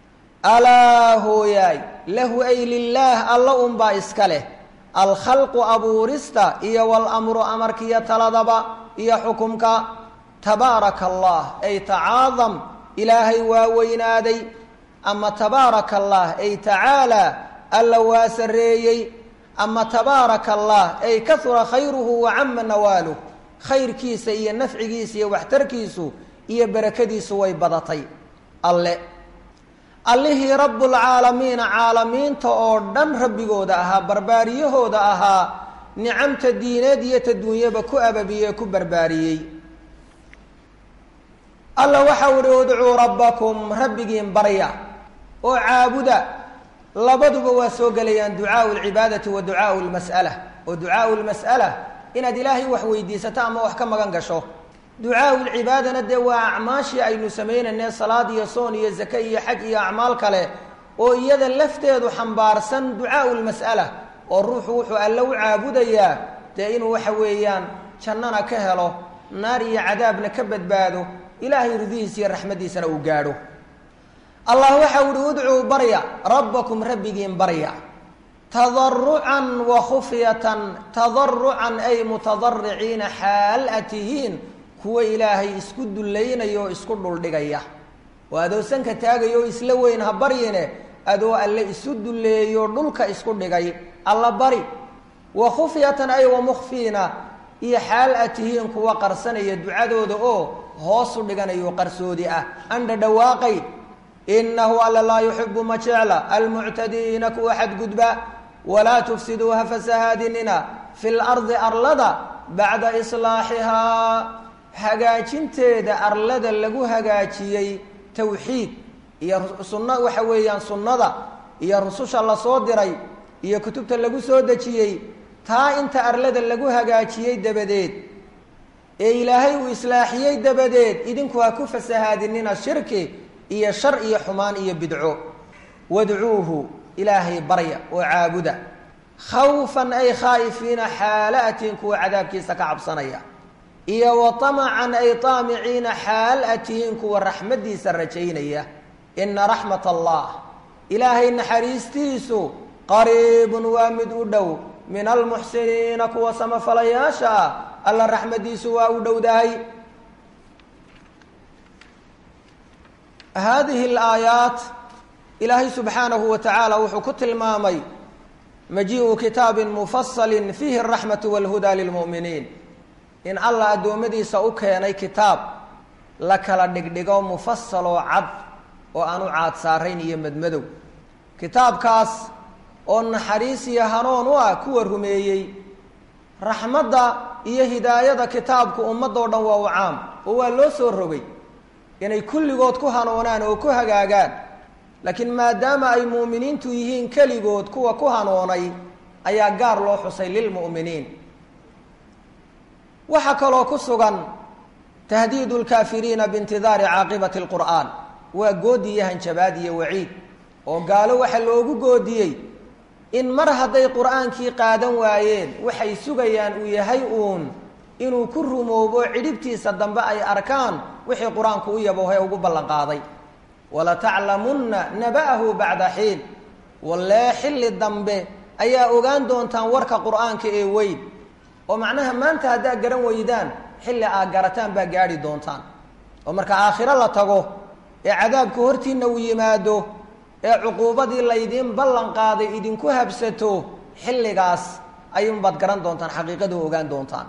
S2: alaa hooyaay lahu ay lilaah alla unbaa iska leh alkhalqu abuurista iyo walamru amarkiiyo taladaba iyo xukumka tabaaraka allah ay tacaadam ilaahay waa weynaaday ama tabaaraka allah ay tacaalaa alla waa sarreeyey ama tabaaraka allah ay kahura khayruhu wa cama nawaaluh khayrkiisa iyo nafcigiisa iyo waxtarkiisu iyo barakadiisu way badatay alle allihii rabbulcaalamiina caalamiinta oo dhan rabbigooda ahaa barbaariyahooda ahaa nicamta diineed iyo taduunyaba ku ababiyey ku barbaariyey alla waxau ihi udcuu rabbakum rabbigiin barya oo caabuda labaduba waa soo gelayaan ducaau lcibaadati wa ducaau lmas'ala oo ducaau lmas'ala inaad ilaahay wax weydiisato ama wax ka magan gasho ducaau lcibaadana dee waa acmaashii aynu samaynayne salaad iyo soon iyo zake iyo xaj iyo acmaal kale oo iyada lafteedu xambaarsan ducaau lmas'ala oo ruuxu wuxuu alle u caabudayaa dee inuu waxa weeyaan jannana ka helo naar iyo cadaabna ka badbaado ilaahay ridihiisa iyo raxmaddiisana uu gaadho allah waxau uhi udcuu barya rabbakum rabbigiin barya tadarucan wa khufyatan tadarucan ay mutadariciina xaal a tihiin kuwa ilaahay isku dullaynaya oo isku dhuldhigaya oo adoo sanka taagaya oo isla weyn ha baryine adoo alle isu dulleeyo dhulka isku dhigay alla bari wa khufyatan ay wa mukhfiina iyo xaal a tihiin kuwa qarsanaya ducadooda oo hoosu dhiganayo qarsoodi ah andha dhawaaqay inahu alla laa yuxibu ma jecla almuctadiina kuwa xadgudba walaa tufsiduu ha fasahaadinina fi lardi arlada bacda islaaxihaa hagaajinteeda arlada lagu hagaajiyey tawxiid iyo sunna waxa weeyaan sunnada iyo rususha lasoo diray iyo kutubta lagu soo dejiyey taa inta arlada lagu hagaajiyey dabadeed ee ilaahay uu islaaxiyey dabadeed idinku ha ku fasahaadinina shirki iyo shar iyo xumaan iyo bidco wadcuuhu ilaahay barya oo caabuda khawfan ay khaa'ifiina xaala-atiin kuwa cadaabkiisa ka cabsanaya iyo wa tamacan ay taamiciina xaal a tihiin kuwa raxmaddiisa rajaynaya ina raxmat allah ilaahay naxariistiisu qariibun waa mid u dhow min almuxsiniina kuwa samafalayaasha ah alla raxmaddiisu waa u dhowdahay haadihi alaayaat ilaahay subxaanahu wa tacaala wuxuu ku tilmaamay majii'u kitaabin mufasalin fiihi araxmatu walhudaa lilmu'miniin in allah addoommadiisa u keenay kitaab la kala dhigdhigo mufasaloo cad oo aan u caad saarayn iyo madmadow kitaabkaas oo naxariis iyo hanuun u ah kuwa rumeeyey raxmadda iyo hidaayada kitaabku ummadoo dhan waa u caam oo waa loo soo rogay inay kulligood ku hanuunaan oo ku hagaagaan laakiin maadaama ay mu'miniintu yihiin keligood kuwa ku hanuunay ayaa gaar loo xusay lilmu'miniin waxaa kaloo ku sugan tahdiidu lkaafiriina biintidaari caaqibati lqur'aan waa goodi iyo hanjabaad iyo waciid oo gaalo waxaa loogu goodiyey in mar hadday qur'aankii qaadan waayeen waxay sugayaan uu yahay uun inuu ku rumoobo cidhibtiisa dambe ay arkaan wixii qur-aanku u yaboohay ugu ballanqaaday walataclamunna naba'ahu bacda xiin wallee xilli dambe ayaa ogaan doontaan warka qur'aanka ee weyn oo macnaha maanta haddaad garan weydaan xilli aad garataan baa gaadhi doontaan oo marka aakhiro la tago ee cadaabku hortiinna uu yimaado ee cuquubadii laydiin ballan qaaday idinku habsato xilligaas ayuunbaad garan doontaan xaqiiqadu ogaan doontaan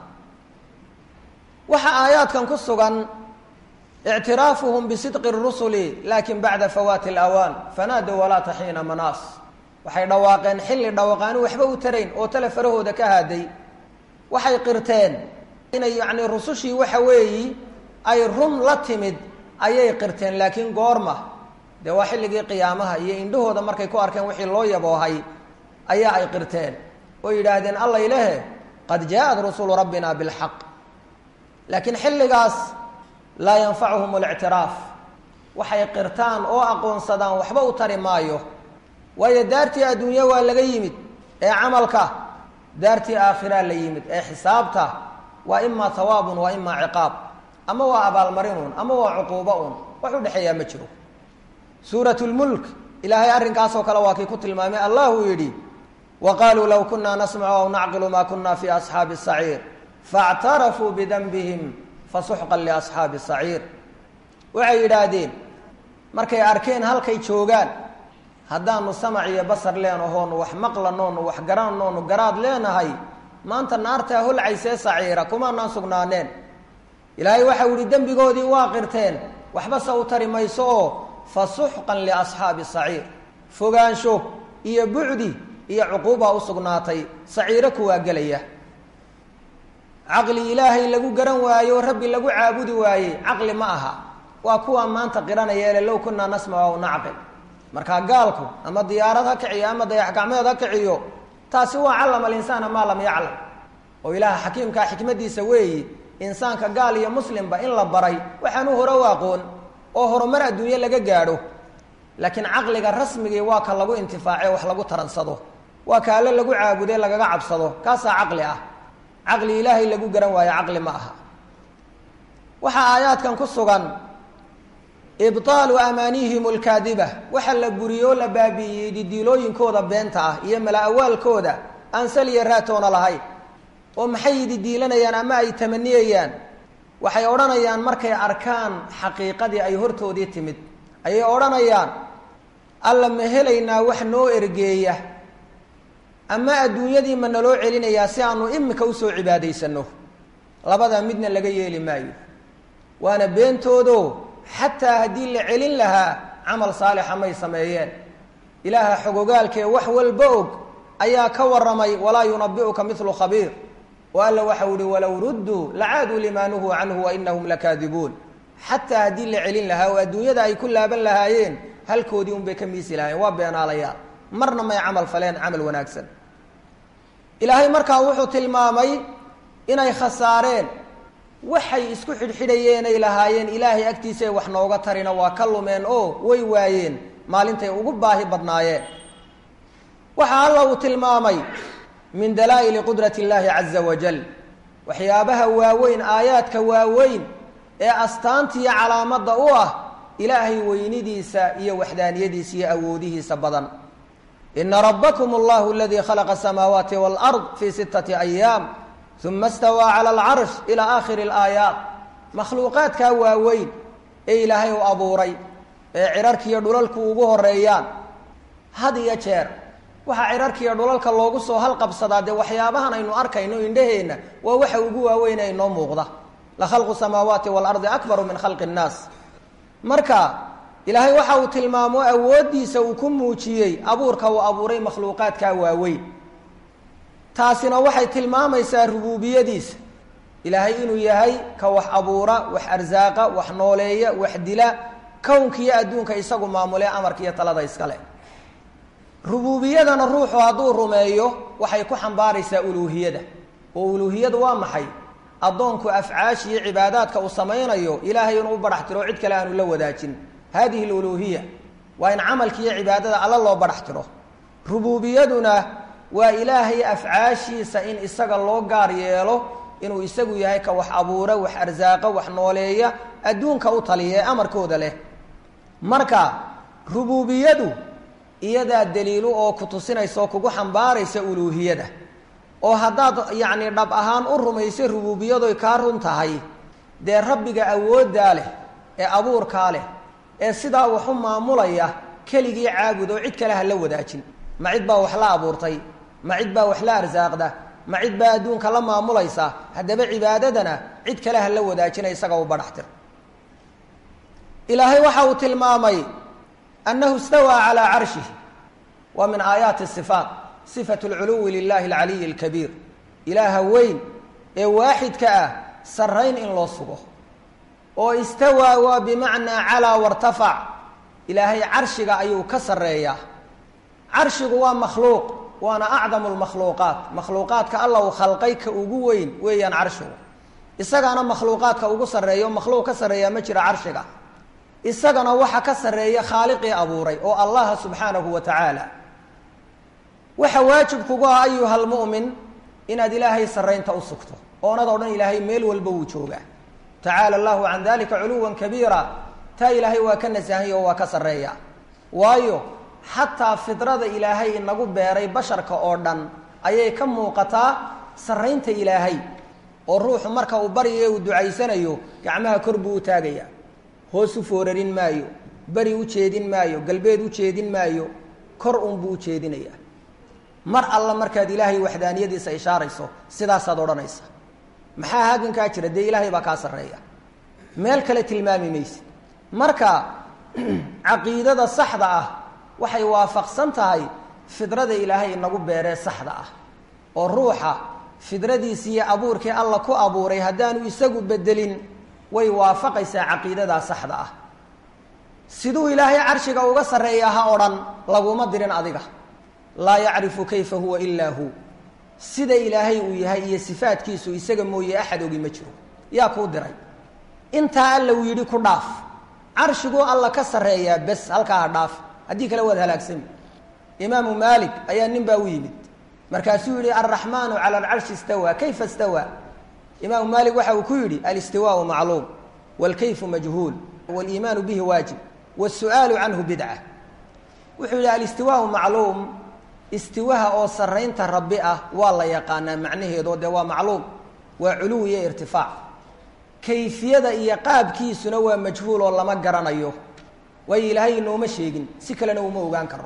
S2: waxaa aayaadkan ku sugan ictiraafuhum bisidqi rusuli laakin bacda fawaati alawaan fanaadow walaata xiina manaas waxay dhawaaqeen xilli dhawaqaani waxba u tarayn oo tale farahooda ka haaday waxay qirteen inay yacni rusushii waxa weeyi ay run la timid ayay qirteen laakiin goorma dee waa xilligii qiyaamaha iyo indhahooda markay ku arkeen wixii loo yaboohay ayaa ay qirteen oo yidhaahdeen allay lehe qad jaaءat rusulu rabbina bilxaq laakiin xilligaas laa yanfacuhum اlictiraaf waxay qirtaan oo aqoonsadaan waxba u tari maayo waayo daartii adduunya waa laga yimid ee camalka daartii aakhiraa la yimid ee xisaabta waa imaa hawaabun waa imaa ciqaab ama waa abaalmarinun ama waa cuquubo un wax u dhexeeyaa ma jiro suurat lmulk ilaahay arrinkaasoo kale waa kii ku tilmaamay allah uu yidhi wa qaaluu low kunaa nasmacu aw nacqilu ma kuna fi asxaabi saciir faاctarafuu bidanbihim fasuxqan liasxaabi saciir waxay yidhaahdeen markay arkeen halkay joogaan haddaanu samac iyo basar leenahoonu wax maqlanoonu wax garananoonu garaad leenahay maanta naartaa holcaysee saciira kumaanaan sugnaaneen ilaahay waxau yihi dembigoodii waa qirteen waxba se u tari mayso oo fasuxqan liasxaabi saciir fogaansho iyo bucdi iyo cuquubbaa u sugnaatay saciiro kuwaa gelaya caqli ilaahay lagu garan waayo rabbi lagu caabudi waayey caqli ma aha waa kuwaa maanta qiranaya ele low kunaa nasmac aw nacqil markaa gaalku ama diyaarad ha kiciyo ama dayax gacmeed ha kiciyo taasi waa callama alinsaana maa lam yaclam oo ilaaha xakiimkaa xikmadiisa weeyi insaanka gaal iyo muslimba in la baray waxaanu hore u aqoon oo horumar adduunye laga gaadho laakiin caqliga rasmigii waa ka lagu intifaace wax lagu taransado waa ka alle lagu caabude lagaga cabsado kaasaa caqli ah caqli ilaahay lagu garan waayo caqli ma aha waxaa aayaadkan ku sugan ibطaalu amaanihim اlkaadiba waxa la buriyey oo la baabi'iyey didiilooyinkooda beenta ah iyo mala-awaalkooda aan saliya raatoona lahayn oo maxay didiilanayaan ama ay tamaniyayaan waxay odhanayaan markay arkaan xaqiiqadii ay hortoodii timid ayay odhanayaan alla ma helaynaa wax noo ergeeya ama adduunyadii ma naloo celinayaa si aanu imika usoo cibaadaysano labadaa midna laga yeeli maayo waana beentoodo xataa haddii la celin lahaa camal saalixa may sameeyeen ilaaha xogogaalkee wax walba og ayaa ka waramay walaa yunabi'uka milu khabiir oo alla waxau ihi walow rudduu lacaaduu limaa nuhuu canhu wa inahum lakaadibuun xataa haddii la celin lahaa oo adduunyada ay ku laaban lahaayeen halkoodii unbay ka miisi lahaayeen waa beenaalayaal marna may camal faleen camal wanaagsan ilaahay markaa wuxuu tilmaamay inay khasaareen waxay isku xidhxidhayeenay lahaayeen ilaahay agtiisaay wax nooga tarina waa ka lumeen oo way waayeen maalintay ugu baahi badnaayeen waxaa alla uu tilmaamay min dalaa'ili qudrati illaahi caza wajal waxyaabaha waaweyn aayaadka waaweyn ee astaantiiyo calaamadda u ah ilaahay weynidiisa iyo waxdaaniyadiisa iyo awoodihiisa badan ina rabakm allahu aladii khalaqa asamaawaati wاlard fii sittati ayaam uma stawaa cala alcarsh ilaa aakhiri alaayaat makhluuqaadkaa waaweyn ee ilaahay u abuuray ee cirarkiiyo dhulalku ugu horeeyaan had iyo jeer waxaa cirarkiiyo dhulalka loogu soo halqabsadaa dee waxyaabahan aynu arkayno indhaheenna waa waxa ugu waaweyn ee inoo muuqda la khalqu samaawaati waalardi akbaru min khalqi nnaas marka ilaahay waxa uu tilmaamo awooddiisa uu ku muujiyey abuurka uu abuuray makhluuqaadkaa waaweyn taasina waxay tilmaamaysaa rubuubiyadiisa ilaahay inuu yahay ka wax abuura wax arsaaqa wax nooleeya wax dila kownkiiyo adduunka isagu maamulee amarka iyo talada iskale rubuubiyadana ruuxu hadduu rumeeyo waxay ku xambaaraysaa uluuhiyada oo uluuhiyadu waa maxay addoonku afcaash iyo cibaadaadka uu samaynayo ilaahay inuu u badhax tiro cid kale aanu la wadaajin hadihi aluluuhiya waa in camalki iyo cibaadada alla loo badhax tiro rubuubiyaduna waa ilaahay afcaashiisa in isaga loo gaar yeelo inuu isagu yahay ka wax abuura wax arsaaqa wax nooleeya adduunka u taliya ee amarkooda leh marka rubuubiyadu iyadaa daliilu oo ku tusinaysa oo kugu xambaaraysa uluuhiyada oo haddaad yacni dhab ahaan u rumayso rubuubiyadoy kaa run tahay dee rabbiga awooddaa leh ee abuurkaa leh ee sidaa wax u maamulaya keligii caabud oo cid kale ha la wadaajin ma cid baa wax la abuurtay ma cid baa wax la arsaaqda ma cid baa adduunka la maamulaysa haddaba cibaadadana cid kale ha la wadaajina isaga u badhaxtir ilaahay waxa uu tilmaamay annahu istawaa calaa carshihi waa min aayaati sifaat sifatu lculuwi lilahi alcaliyi alkabiir ilaaha weyn ee waaxidka ah sarrayn in loo sugo oo istawaa waa bimacnaa calaa wartafac ilaahay carshiga ayuu ka sarreeyaa carshigu waa makhluuq waana acdamu lmakhluuqaat makhluuqaadka alla uu khalqay ka ugu weyn weeyaan carshigu isagaana makhluuqaadka ugu sarreeya oo makhluuq ka sarreeyaa ma jira carshiga isagana waxa ka sarreeya khaaliqii abuuray oo allaha subxaanahu wa tacaala waxa waajib kugu ah ayuha lmu'min inaad ilaahay sarraynta u sugto oonad o dhan ilaahay meel walba wuu joogaa tacaala allahu can dalika culuwan kabiira taa ilaahay waa ka nasahanya oo waa ka sarreeya waayo xataa fidrada ilaahay inagu beeray basharka oo dhan ayay ka muuqataa sarraynta ilaahay oo ruuxu marka uu baryayo uu ducaysanayo gacmaha kor buu u taagayaa hoos u foorarin maayo beri u jeedin maayo galbeed u jeedin maayo kor uunbuu u jeedinayaa mar alla markaad ilaahay waxdaaniyadiisa ishaarayso sidaasaad odhanaysa maxaa hagankaa jira dee ilaahay baa kaa sarreeya meel kale tilmaami mayse marka caqiidada saxda ah waxay waafaqsan tahay fidrada ilaahay inagu beeree saxda ah oo ruuxa fidradiisi iyo abuurkii alla ku abuuray haddaanu isagu bedelin way waafaqaysaa caqiidadaa saxda ah siduu ilaahay carshiga uga sarreeyaa ha odhan laguma dirin adiga laa yacrifu kayfa huwa ilaa hu sida ilaahay uu yahay iyo sifaadkiisu isaga mooye axad ogi ma jiro yaa kuu diray intaa alla uu yidhi ku dhaaf carshiguu alla ka sarreeyaa bes halkaa ha dhaaf haddii kale waad halaagsami imaamu maalik ayaa nin baa u yimid markaasuu yihi alraxmaanu cala alcarshi istawaa kayfa istawaa imaamu maalik waxa uu ku yidhi alistiwaau macluum wاlkayfu majhuul wاliimaanu bihi waajib wاsu'aalu canhu bidca wuxuu yihi alistiwaau macluum istiwaha oo sarraynta rabbi ah waa la yaqaanaa macnaheedo dee waa macluum waa culuw iyo irtifaac kayfiyada iyo qaabkiisuna waa majhuul oo lama garanayo waayo ilaahay inooma sheegin si kalena uma ogaan karo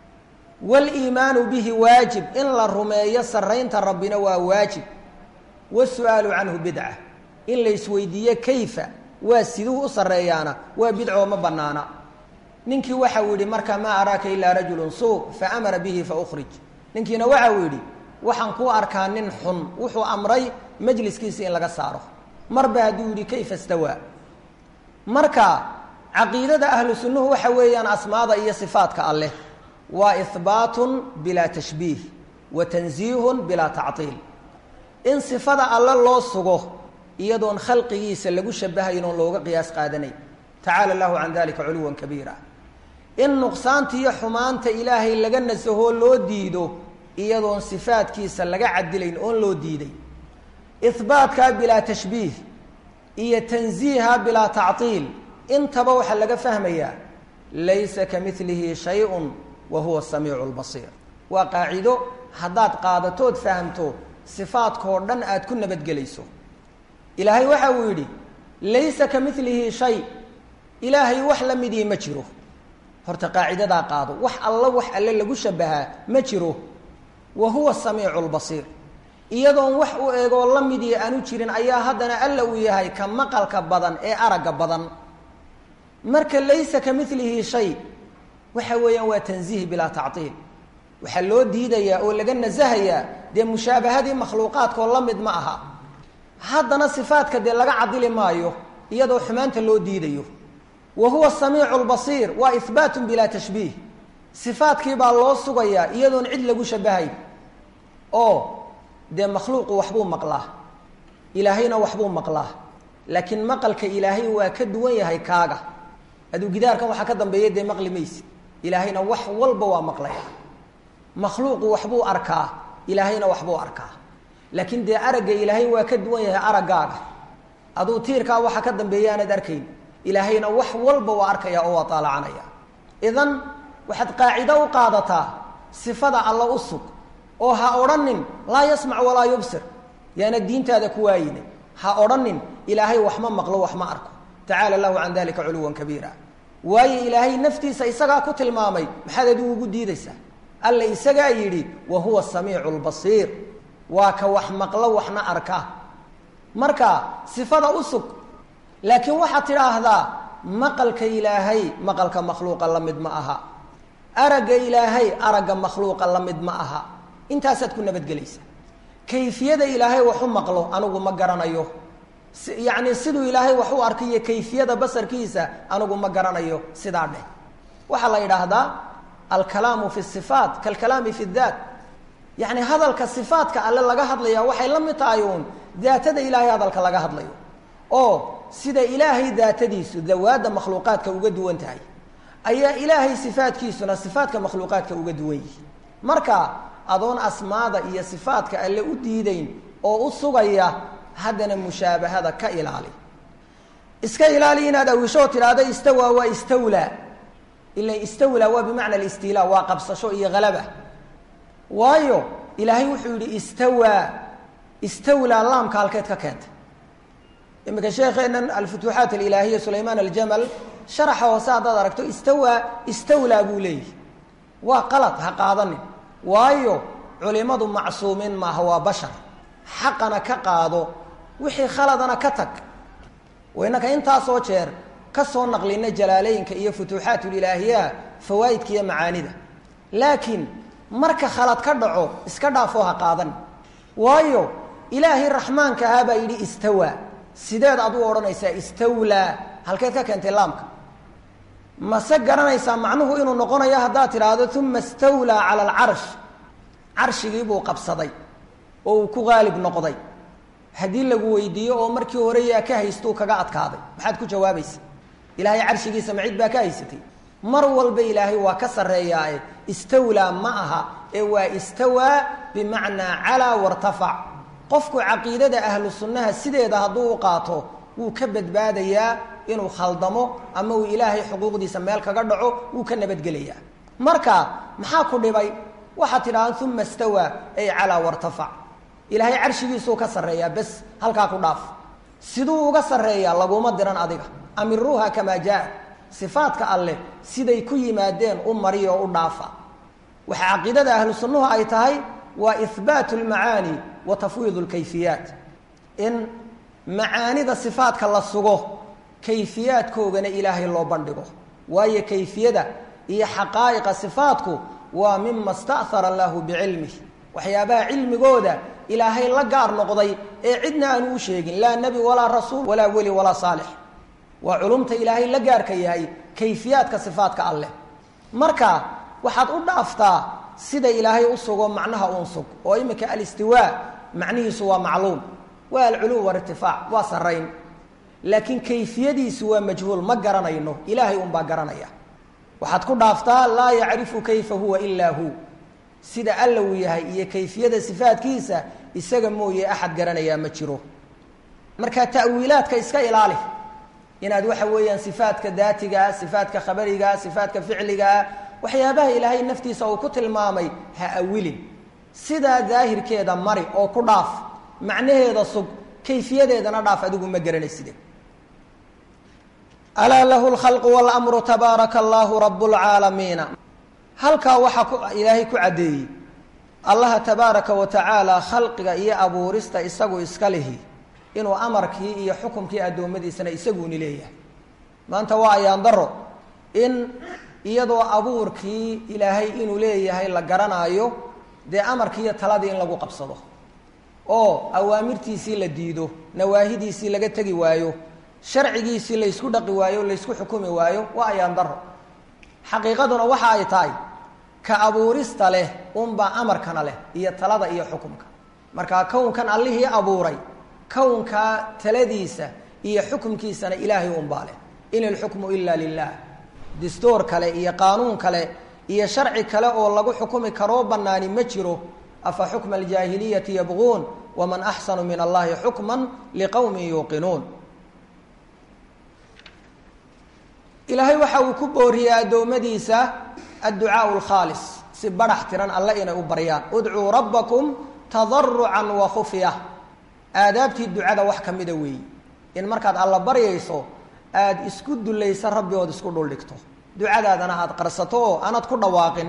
S2: wاliimaanu bihi waajib in la rumeeyo sarraynta rabbina waa waajib wاsu-aalu canhu bidca in la isweydiiyo kayfa waa siduu u sarreeyaana waa bidcoo ma banaana ninkii waxa uu yidhi marka maa araaka ilaa rajulu suu faamara bihi faukhrij ninkiina waxa uu yidhi waxaan kuu arkaa nin xun wuxuu amray majliskiisi in laga saaro marba hadduu yidhi kayfa stawaa marka caqiidada ahlu sunnuhu waxa weeyaan asmaada iyo sifaadka alleh waa ihbaatun bilaa tashbiih wa tansiihun bilaa tactiil in sifada alle loo sugo iyadoon khalqigiisa lagu shabahayn oon looga qiyaas qaadanayn tacaala allahu can dalika culuwan kabiira in nuqsaanta iyo xumaanta ilaahay laga nasahoo loo diido iyadoon sifaadkiisa laga cadilayn oon loo diiday ihbaatkaa bilaa tashbiih iyo tansiiha bilaa tactiil intaba waxaa laga fahmayaa laysa ka milihi shay-un wa huwa samiicu lbasiir waa qaacido haddaad qaadatood fahamto sifaadkoo dhan aad ku nabadgelayso ilaahay waxa uu yidhi laysa ka milihi shay ilaahay wax la midii ma jiro horta qaacidadaa qaado wax alla wax alle lagu shabahaa ma jiro wa huwa samiicu lbasiir iyadoon wax u eegoo la midii aanu jirin ayaa haddana alla uu yahay ka maqalka badan ee aragga badan marka laysa ka milihi shay waxa weeyaan waa tanziih bilaa tactiil waxaa loo diidayaa oo laga nasahayaa dee mushaabahadii makhluuqaadkoo la mid ma aha haddana sifaadka dee laga cadili maayo iyadoo xumaanta loo diidayo wa huwa samiicu lbasiir waa ihbaatun bilaa tashbiih sifaadkii baa loo sugayaa iyadoon cid lagu shabahayn oo dee makhluuqu waxbuu maqlaa ilaahayna waxbuu maqlaa laakiin maqalka ilaahay waa ka duwan yahay kaaga aduu gidaarkan waxaa ka dambeeya dee maqli mayse ilaahayna wax walba waa maqlaya makhluuqu waxbuu arkaa ilaahayna waxbuu arkaa laakiin dee aragga ilaahay waa ka duwan yahay araggaaga aduu tiirkaa waxa ka dambeeya aanad arkayn ilaahayna wax walba waa arkaya oo waa taalacanaya idan waxaad qaacido u qaadataa sifada alla u sug oo ha odhanin laa yasmac walaa yubsir yaana diintaada ku waayine ha odhanin ilaahay wax ma maqlo wax ma arko tacaala lahu can dalika culuwan kabiira waayo ilaahay naftiisa isagaa ku tilmaamay maxaad adigu ugu diidaysaa alla isagaa yidhi wa huwa samiicu lbasiir waa ka wax maqlo waxna arka marka sifada u sug laakiin waxaad tidhaahdaa maqalka ilaahay maqalka makhluuqa la mid ma aha aragga ilaahay aragga makhluuqa la mid ma aha intaasaad ku nabadgelaysa kayfiyada ilaahay waxu maqlo anigu ma garanayo yacni siduu ilaahay wax u arkayo kayfiyada basarkiisa anigu ma garanayo sidaa dheh waxaa la yidhaahdaa alkalaamu fi sifaat kalkalaami fi daat yacni hadalka sifaatka alle laga hadlaya waxay la mid tahay uun daatada ilaahay hadalka laga hadlayo oo sida ilaahay daatadiisu dawaadda makhluuqaadka uga duwan tahay ayaa ilaahay sifaadkiisuna sifaadka makhluuqaadka uga duwan yihi marka adoon asmaada iyo sifaadka alle u diideyn oo u sugaya haddana mushaabahada ka ilaali iska ilaali inaad awisho tidhaahdo istawaa waa istawlaa ila istawlaa waa bimacna alistila waa qabsasho iyo halaba waayo ilaahay wuxuu yihi istawaa istawlaa laamka halkeed ka keentay imika sheekeenan alfutuuxaat alilaahiya sulaymaan aljamal sharaxa hoose haddaad aragto istawaa istawlaa buu leeyahy waa qalad ha qaadanin waayo culimadu macsuumiin maaha waa bashar xaqana ka qaado wixii khaladana ka tag waynaka intaasoo jeer ka soo naqlina jalaaleyinka iyo futuuxaatulilaahiya fawaa'idka iyo macaanida laakiin marka khalad ka dhaco iska dhaafoo ha qaadan waayo ilaahay raxmaanka ahaa baa yidhi istawaa sideed aad u odhanaysaa istawlaa halkeed ka keentay laamka mase garanaysaa macnuhu inuu noqonayo haddaad tidhaahdo uma istawlaa cala alcarsh carshigii buu qabsaday oo uu ku qaalib noqday haddii lagu weydiiyo oo markii hore yaa ka haystuu kaga adkaaday maxaad ku jawaabaysa ilaahay carshigiisa ma cid baa ka haysatay mar walba ilaahay waa ka sarreeyaae istawlaa ma aha ee waa istawaa bimacnaa calaa wartafac qofku caqiidada ahlu sunnaha sideeda hadduu u qaato wuu ka badbaadayaa inuu khaldamo ama uu ilaahay xuquuqdiisa meel kaga dhaco wuu ka nabadgelayaa marka maxaa ku dhibay waxaad tidhaahda uma stawaa ay calaa wartafac ilaahay carshigiisuu ka sarreeyaa bes halkaa ku dhaaf siduu uga sarreeyaa laguma diran adiga amiruuha kamaa jaa sifaadka alleh siday ku yimaadeen u mariyo o u dhaafa waxa caqiidada ahlu sunnuhu ay tahay waa ihbaatu lmacaani wa tafwiid lkayfiyaat in macaanida sifaadka la sugo kayfiyaadkoogana ilaahay loo bandhigo waayo kayfiyada iyo xaqaa'iqa sifaadku waa mima sta'hara allahu bicilmih waxyaabaha cilmigooda ilaahay la gaar noqday ee cidna aanu u sheegin laa nebi walaa rasuul walaa weli walaa saalix waa culumta ilaahay la gaarka yahay kayfiyaadka sifaadka alleh marka waxaad u dhaaftaa sida ilaahay u sugo macnaha uun sug oo iminka alistiwaa macnihiisu waa macluum waa alculuw wairtifaac waa sarrayn laakiin kayfiyadiisu waa majhuul ma garanayno ilaahay unbaa garanaya waxaad ku dhaaftaa laa yacrifu kayfa huwa ilaa hu sida alla uu yahay iyo kayfiyada sifaadkiisa isaga mooye axad garanayaa ma jiro marka ta'wiilaadka iska ilaali inaad waxa weeyaan sifaadka daatigaa sifaadka khabarigaa sifaadka ficligaa waxyaabaha ilaahay naftiisa uu ku tilmaamay ha awilin sidaa daahirkeeda mari oo ku dhaaf macnaheeda sug kayfiyadeedana dhaaf adigu ma garanayside alaa lahu lkhalqu walamru tabaaraka allahu rabu lcaalamiina halkaa waxaa ku ilaahay ku caddeeyey allaha tabaaraka wa tacaala khalqiga iyo abuurista isagu iska lihi inuu amarkii iyo xukumkii addoommadiisana isaguuni leeyahay maanta waa ayaan daro in iyadoo abuurkii ilaahay inuu leeyahay la garanaayo dee amarkii iyo taladii in lagu qabsado oo awaamirtiisii la diido nawaahidiisii laga tegi waayo sharcigiisii laysku dhaqi waayo laysku xukumi waayo waa ayaan daro xaqiiqaduna waxa ay tahay ka abuurista leh unbaa amarkana leh iyo talada iyo xukumka marka kownkan allihii abuuray kownkaa taladiisa iyo xukumkiisana ilaahay unbaa leh in ilxukmu ila lilah distoor kale iyo qaanuun kale iyo sharci kale oo lagu xukumi karoo banaani ma jiro afa xukma aljaahiliyati yabquun waman axsanu min allahi xukma liqowmin yuuqinuun ilaahay waxa uu ku booriyey addoommadiisa adducaau lkhaalis si barax tiran alle inay u baryaan udcuu rabbakum tadarucan wa khufya aadaabtii ducada wax ka mida weeyi in markaad alla baryayso aada isku dulaysa rabbi ood isku dhuldhigto ducadaadana aada qarsato oo aanad ku dhawaaqin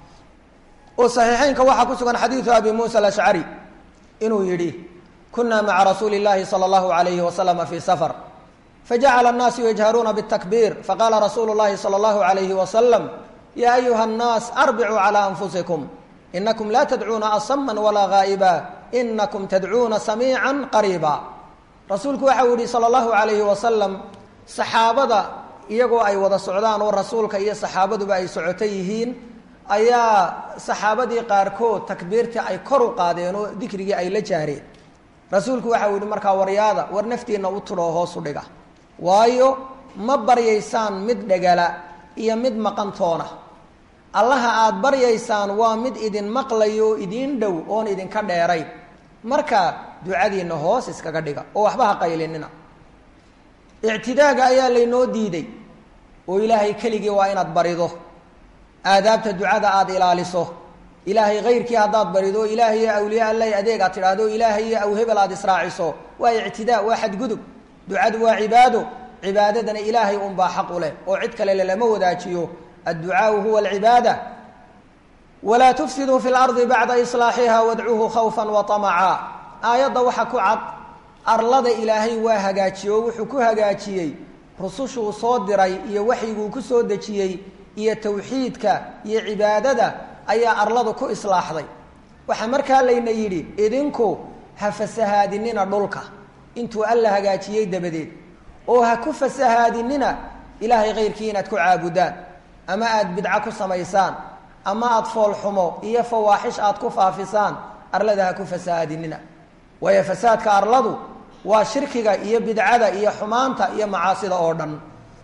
S2: oo saxiixeynka waxaa ku sugan xadiidu abi muusa alashcari inuu yidhi kunaa maca rasuuli llaahi sala allahu alayhi wasalama fii safar fajacala annaasu yajharuuna bاtakbiir faqaala rasuulu llahi salى allahu alayhi wasalam ya ayuha annaas arbicuu calى anfusikum inakum laa tadcuuna asama walaa gaa'iba inakum tadcuuna samiica qariiba rasuulku waxau yihi salى allahu alayhi wasalam saxaabada iyagoo ay wada socdaan oo rasuulka iyo saxaabaduba ay socoto yihiin ayaa saxaabadii qaarkood takbiirtii ay kor u qaadeen oo dikrigii ay la jaareen rasuulku waxau yihi markaa waryaada war naftiina u tudhoo hoosu dhiga waayo ma baryaysaan mid dhegala iyo mid maqantoona allaha aada baryaysaan waa mid idin maqlayo oo idiin dhow oon idinka dheerayn marka ducadiina hoos iskaga dhiga oo waxba ha qaylinina ictidaaga ayaa laynoo diiday oo ilaahay keligii waa inaad barido aadaabta ducada aada ilaaliso ilaahay kayrkii haddaad barido ilaahay iyo awliya alla adeeg aad tidhaahdo ilaahay iyo awhebel aada israaciso waa ictidaa waa xadgudub ducadu waa cibaado cibaadadana ilaahay unbaa xaq u leh oo cid kale lelama wadaajiyo adducaau huwa alcibaada walaa tufsiduu fi lardi bacda islaaxiha wadcuuhu khawfan wa amaca aayadda waxa ku cad arlada ilaahay waa hagaajiye oo wuxuu ku hagaajiyey rusushuu soo diray iyo waxyiguu ku soo dejiyey iyo tawxiidka iyo cibaadada ayaa arladu ku islaaxday waxaa markaa layna yidhi idinku ha fasahaadinina dhulka intuu alla hagaajiyey dabadeed oo ha ku fasahaadinina ilaahay kayrkii inaad ku caabudaan ama aada bidco ku samaysaan ama aada foolxumo iyo fawaaxish aada ku faafisaan arlada ha ku fasahaadinina waayo fasaadka arladu waa shirkiga iyo bidcada iyo xumaanta iyo macaasida oo dhan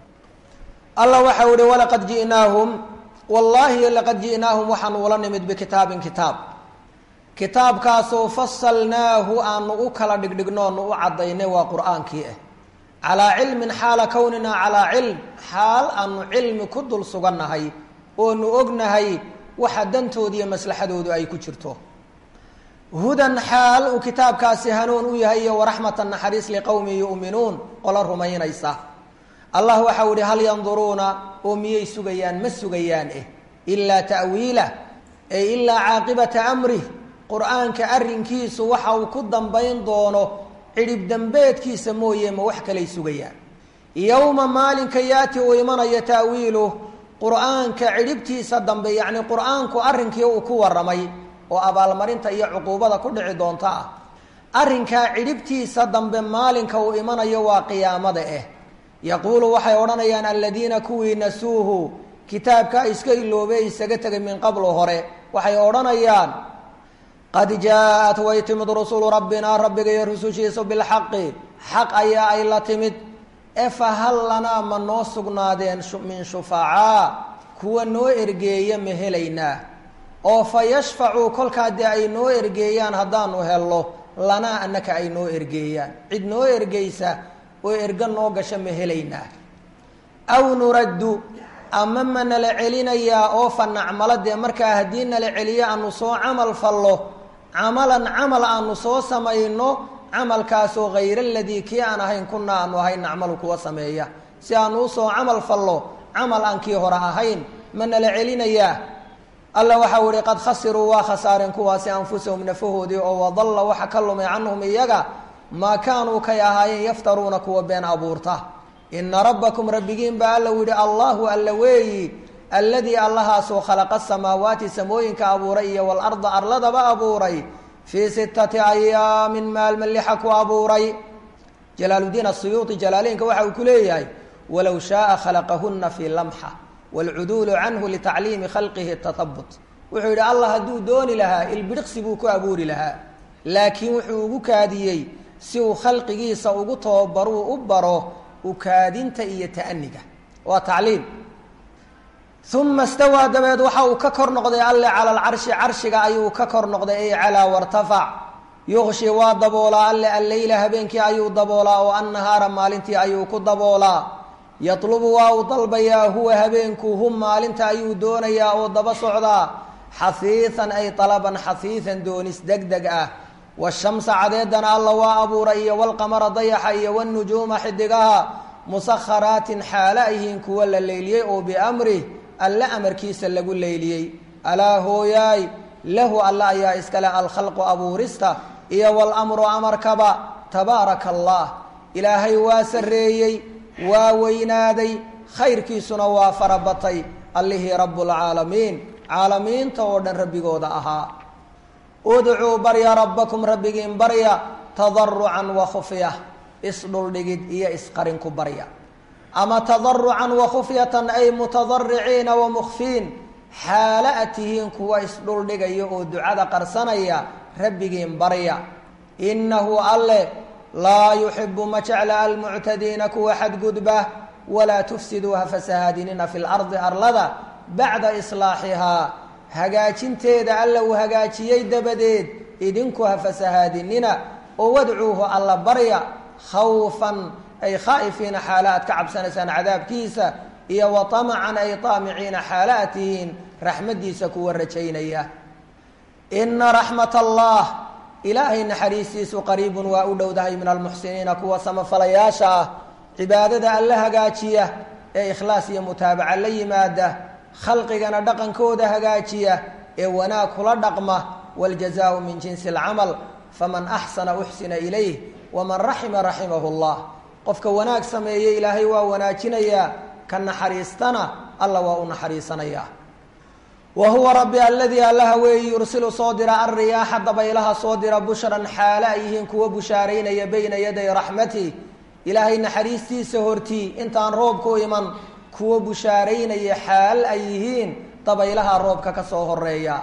S2: allah waxau ihi walaqad ji'naahum wallaahi laqad ji'naahum waxaanu ula nimid bikitaabin kitaab kitaabkaasoo fasalnaahu aanu u kala dhigdhigno onu u caddaynay waa qur-aankii ah calaa cilmin xaala kownina calaa cilm xaal aanu cilmi ku dul sugannahay oonu ognahay waxa dantooda iyo maslaxadoodu ay ku jirto hudan xaal uu kitaabkaasi hanuun u yahay iyo waraxmatan naxariis liqowmin yu'minuun qola rumaynaysa allah waxau ihi hal yanduruuna oo miyay sugayaan ma sugayaan eh ilaa ta'wiilah ay ilaa caaqibata amrih qur-aanka arrinkiisu waxa uu ku dambayn doono cidhib dembeedkiisa mooye ma wax kalay sugayaan yowma maalinka yaati uu imanayo ta'wiiluh qur-aanka cidhibtiisa dambe yacni qur-aanku arrinkii uu ku warramay oo abaalmarinta iyo cuquubada ku dhici doonta ah arrinkaa cidhibtiisa dambe maalinka uu imanayo waa qiyaamada ah yaquulu waxay odhanayaan aladiina kuwii nasuuhu kitaabka iska iloobey isaga tegay min qablu hore waxay odhanayaan qad jaa-at way timid rusulu rabbinaa rabbiga iyo rusushiisu bilxaqi xaq ayaa ay la timid e fa hal lanaa ma noo sugnaadeen min shufacaa kuwa noo ergeeya ma helaynaa oo fa yashfacuu kolkaa dee ay noo ergeeyaan haddaanu helno lanaa annaka ay noo ergeeyaan cid noo ergeysa oo erga noo gasha ma helaynaa aw nuraddu ama ma nala celinayaa oo fa nacmalo dee markaa haddii nala celiyo aanu soo camal fallo camalan camal aanu soo samayno camalkaasoo hayra aladii kii aan ahayn kunaa aanu ahayn nacmalu kuwa sameeya si aanu usoo camal fallo camal aan kii hore ahayn ma nala celinayaa alla waxau ihi qad khasiruu waa khasaareen kuwaasi anfusahum nafahoodii oo wadalla waxa ka lumay canhum iyaga maa kaanuu kay ahaayeen yaftaruuna kuwa been abuurta ina rabbakum rabbigiin baa alla yihi allahu alla weeyi alladii allahaasoo khalaqa samaawaati samooyinka abuuray iyo walarda arladaba abuuray fii sittati ayaamin maalma lixa ku abuuray jalaaludiin asuyuuti jalaaleynka waxa uu ku leeyahay walow shaaa khalaqahuna fii lamxa waalcuduulu canhu litacliimi khalqihi tahabut wuxuu yidhi allah hadduu dooni lahaa ilbidhiqsi buu ku abuuri lahaa laakiin wuxuu ugu kaadiyey si uu khalqigiisa ugu tababaruu u baro ukaadinta iyo ta'niga waa tacliim uma stawaa dabeed waxa uu ka kor noqday alle cala alcarshi carshiga ayuu ka kor noqday ay calaa wartafac yuqshi waa daboolaa alle alleyla habeenkii ayuu daboolaa oo annahaara maalintii ayuu ku daboolaa yatlubu waa uu dalbayaa huwa habeenku hum maalinta ayuu doonayaa oo daba socdaa xahiihan ay talaban xahiihan doonis deg deg ah washamsa cadeedana alla waa abuuray iyo walqamara dayaxa iyo wanujuuma xidigaha musakharaatin xaala yihiin kuwa la leyliyey oo biamrih alle amarkiisa lagu leyliyey alaa hooyaay lahu alla ayaa iskale alkhalqu abuurista iyo walamru amarkaba tabaaraka allah ilaahay waa sarreeyey waa weynaaday khayrkiisuna waa farabatay allihii rabbulcaalamiin caalamiinta oo dhan rabbigooda ahaa udcuu barya rabbakum rabbigiin barya tadarucan wa khufya isdhuldhigid iyo isqarin ku barya ama tadarucan wa khufyatan ay mutadariciina wa mukfiin xaala a tihiin kuwa isdhuldhigaya oo ducada qarsanaya rabbigiin barya innahu alle laa yuxibu ma jecla almuctadiina kuwa xadgudba walaa tufsiduu ha fasahaadinina fi lardi arlada bacda islaaxihaa hagaajinteeda alla uu hagaajiyey dabadeed idinku ha fasahaadinina oo wadcuuhu alla barya khawfan ay khaa'ifiina xaala aad ka cabsanaysaan cadaabkiisa iyo wa tamacan ay taamiciina xaala aad tihiin raxmaddiisa kuwa rajaynaya ina raxmat allah ilaahay naxariistiisu qariibun waa u dhowdahay min almuxsiniina kuwa samafalayaasha ah cibaadada alla hagaajiya ee ikhlaas iyo mutaabaca la yimaada khalqigana dhaqankooda hagaajiya ee wanaag kula dhaqma wاljazaau min jinsi اlcamal faman axsana uxsina ilayh waman raxima raximahu اllah qofka wanaag sameeye ilaahay waa wanaajinayaa ka naxariistana alla waa u naxariisanaya wa huwa rabbi aladii allaha weeyi yursilu soo dira alriyaaxa dabaylaha soo dira bushran xaale ay yihiin kuwa bushaaraynaya bayna yaday raxmati ilaahay naxariistiisa hortii intaan roobku iman kuwa bushaaraynaya xaal ay yihiin dabaylaha roobka ka soo horeeya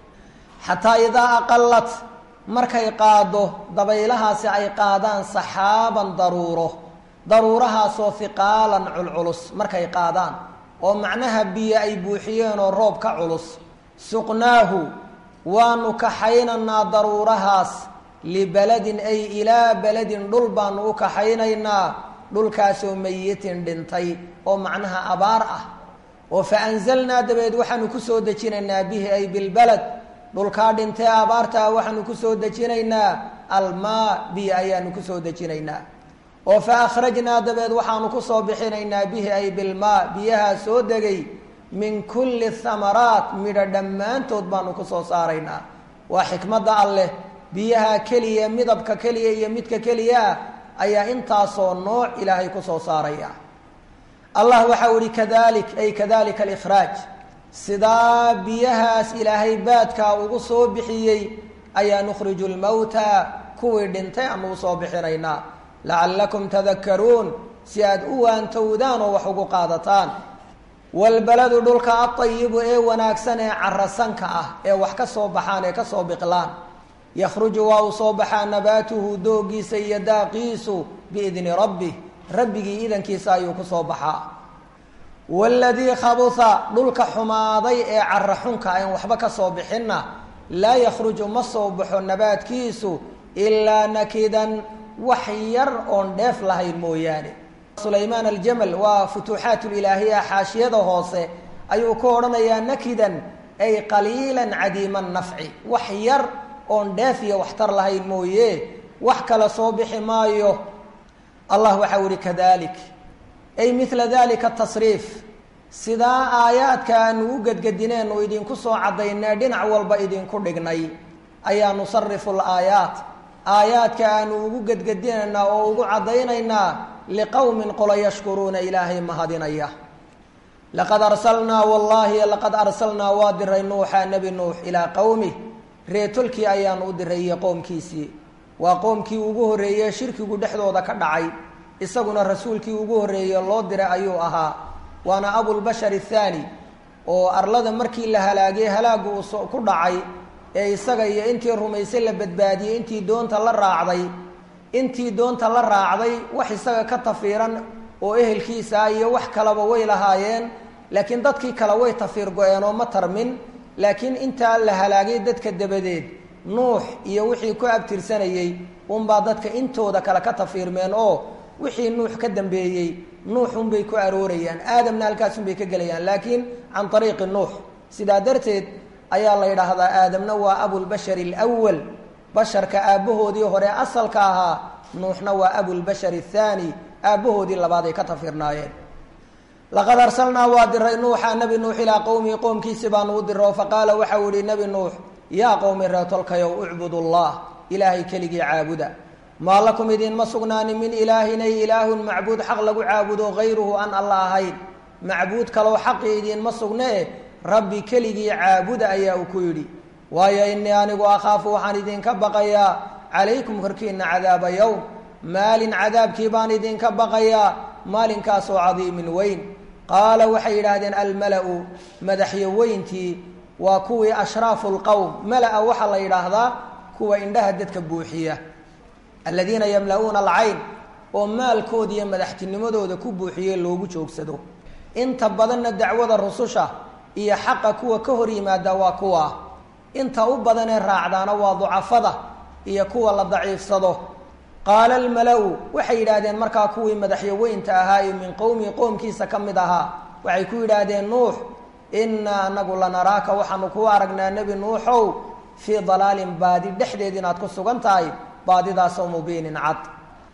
S2: xataa idaa aqalat markay qaado dabaylahaasi ay qaadaan saxaaban daruuro daruurahaasoo hiqaalan culculus markay qaadaan oo macnaha biyo ay buuxiyeen oo roob ka culus suqnaahu waanu kaxaynaynaa daruurahaas libeladin ay ilaa beledin dhul baanu u kaxaynaynaa dhulkaasoo mayitin dhintay oo macnaha abaar ah oo fa anzalnaa dabeed waxaanu ku soo dejinaynaa bihi ay bilbaled dhulkaa dhintee abaartaa waxaanu ku soo dejinaynaa almaa biyo ayaanu ku soo dejinaynaa oo fa akhrajnaa dabeed waxaanu ku soo bixinaynaa bihi ay bilmaa biyahaa soo degay min kulli thamaraat midho dhammaantood baanu ku soo saaraynaa waa xikmadda alleh biyaha keliya midabka keliya iyo midka keliya ah ayaa intaasoo nooc ilaahay ku soo saaraya allah waxau ihi kadalik ay kadalika alikhraaj sidaa biyahaas ilaahay baadkaa ugu soo bixiyey ayaa nukhriju lmowta kuwii dhintay aanu usoo bixinaynaa lacallakum tadakaruun si aad u waantowdaan oo wax ugu qaadataan walbaladu dhulka adayibu ee wanaagsan ee carasanka ah ee wax ka soo baxaan ee kasoo biqlaan yakhruju waa uu soo baxaa nabaatuhu doogiisa iyo daaqiisu biidni rabbih rabbigii idankiisa ayuu ku soo baxaa waladii khabuha dhulka xumaaday ee cara xunka aan waxba ka soo bixinna laa yakhruju ma soo baxo nabaadkiisu ilaa nakidan wax yar oon dheef lahayn mooyaane sulaymaan aljamal waa futuuxaat ilaahiya xaashiyada hoose ayuu ku odhanayaa nakidan ay qaliilan cadiima nafci wax yar oon dheef iyo waxtar lahayn mooye wax kale soo bixi maayo allah waxau ihi kadalik ay mila dalika tasriif sidaa aayaadka aanu u gedgedineenu idinku soo caddaynee dhinac walba idinku dhignay ayaa nusarifu laayaat aayaadka aanu ugu gedgedinaynaa oo ugu caddaynaynaa liqowmin qolo yashkuruuna ilaahay mahadinaya laqad arsalnaa wallaahi laqad arsalnaa waa diray nuuxa nebi nuux ilaa qowmih reetolkii ayaanu u diray iyo qoomkiisii waa qoomkii ugu horreeye shirkigu dhexdooda ka dhacay isaguna rasuulkii ugu horreeye loo diray ayuu ahaa waana abulbashar athaani oo arlada markii la halaagay halaagu uu ku dhacay ee isaga iyo intii rumaysay la badbaadiyey intii doonta la raacday intii doonta la raacday wax isaga ka tafiiran oo ehelkiisa ah iyo wax kaleba way lahaayeen laakiin dadkii kale way tafiir go-een oo ma tarmin laakiin intaa la halaagay dadka dabadeed nuux iyo wixii ku abtirsanayey unbaa dadka intooda kale ka tafiirmeen oo wixii nuux ka dambeeyey nuux unbay ku aroorayaan aadamna halkaasunbay ka gelayaan laakiin can ariiqi nuux sidaa darteed ayaa la yidhaahdaa aadamna waa abulbashari alwal basharka aabbahoodii hore asalka ahaa nuuxna waa abulbashar athaani aabbahoodii labaad ay ka tafiirnaayeen laqad arsalnaa waa diray nuuxa nebi nuux ilaa qowmihi qoomkiisi baanu u diro faqaala waxau yihi nebi nuux yaa qowmi reetolkayow ucbud llah ilaahay keligii caabuda maa lakum idinma sugnaanin min ilaahin ay ilaahun macbuud xaq lagu caabudo hayruhu aan alla ahayn macbuud kaloo xaqi idinma sugnee rabbi keligii caabuda ayaa uu ku yidhi waayo inii anigu akhaafu waxaan idinka baqayaa calaykum korkiina cadaaba yowm maalin cadaabkii baan idinka baqayaa maalinkaasoo cadiimin weyn qaala waxay yidhaahdeen almala-u madaxyo weyntii waa kuwii ashraafu lqowm mala-a waxaa la yidhaahdaa kuwa indhaha dadka buuxiya aladiina yamla-uuna alcayn oo maalkooda iyo madaxtinimadooda ku buuxiye loogu joogsado inta badanna dacwada rususha iyo xaqa kuwa ka hor yimaada waa kuwa inta u badanee raacdaana waa ducafada iyo kuwa la daciifsado qaala almala-u waxay yidhaahdeen markaa kuwii madaxyaweynta ahaa ee min qowmihi qoomkiisa ka mid ahaa waxay ku yidhaahdeen nuux innaa anagu lanaraaka waxaanu kuu aragnaa nebi nuuxow fii dalaalin baadi dhexdeed inaad ku sugan tahay baadidaasoo mubiinin cad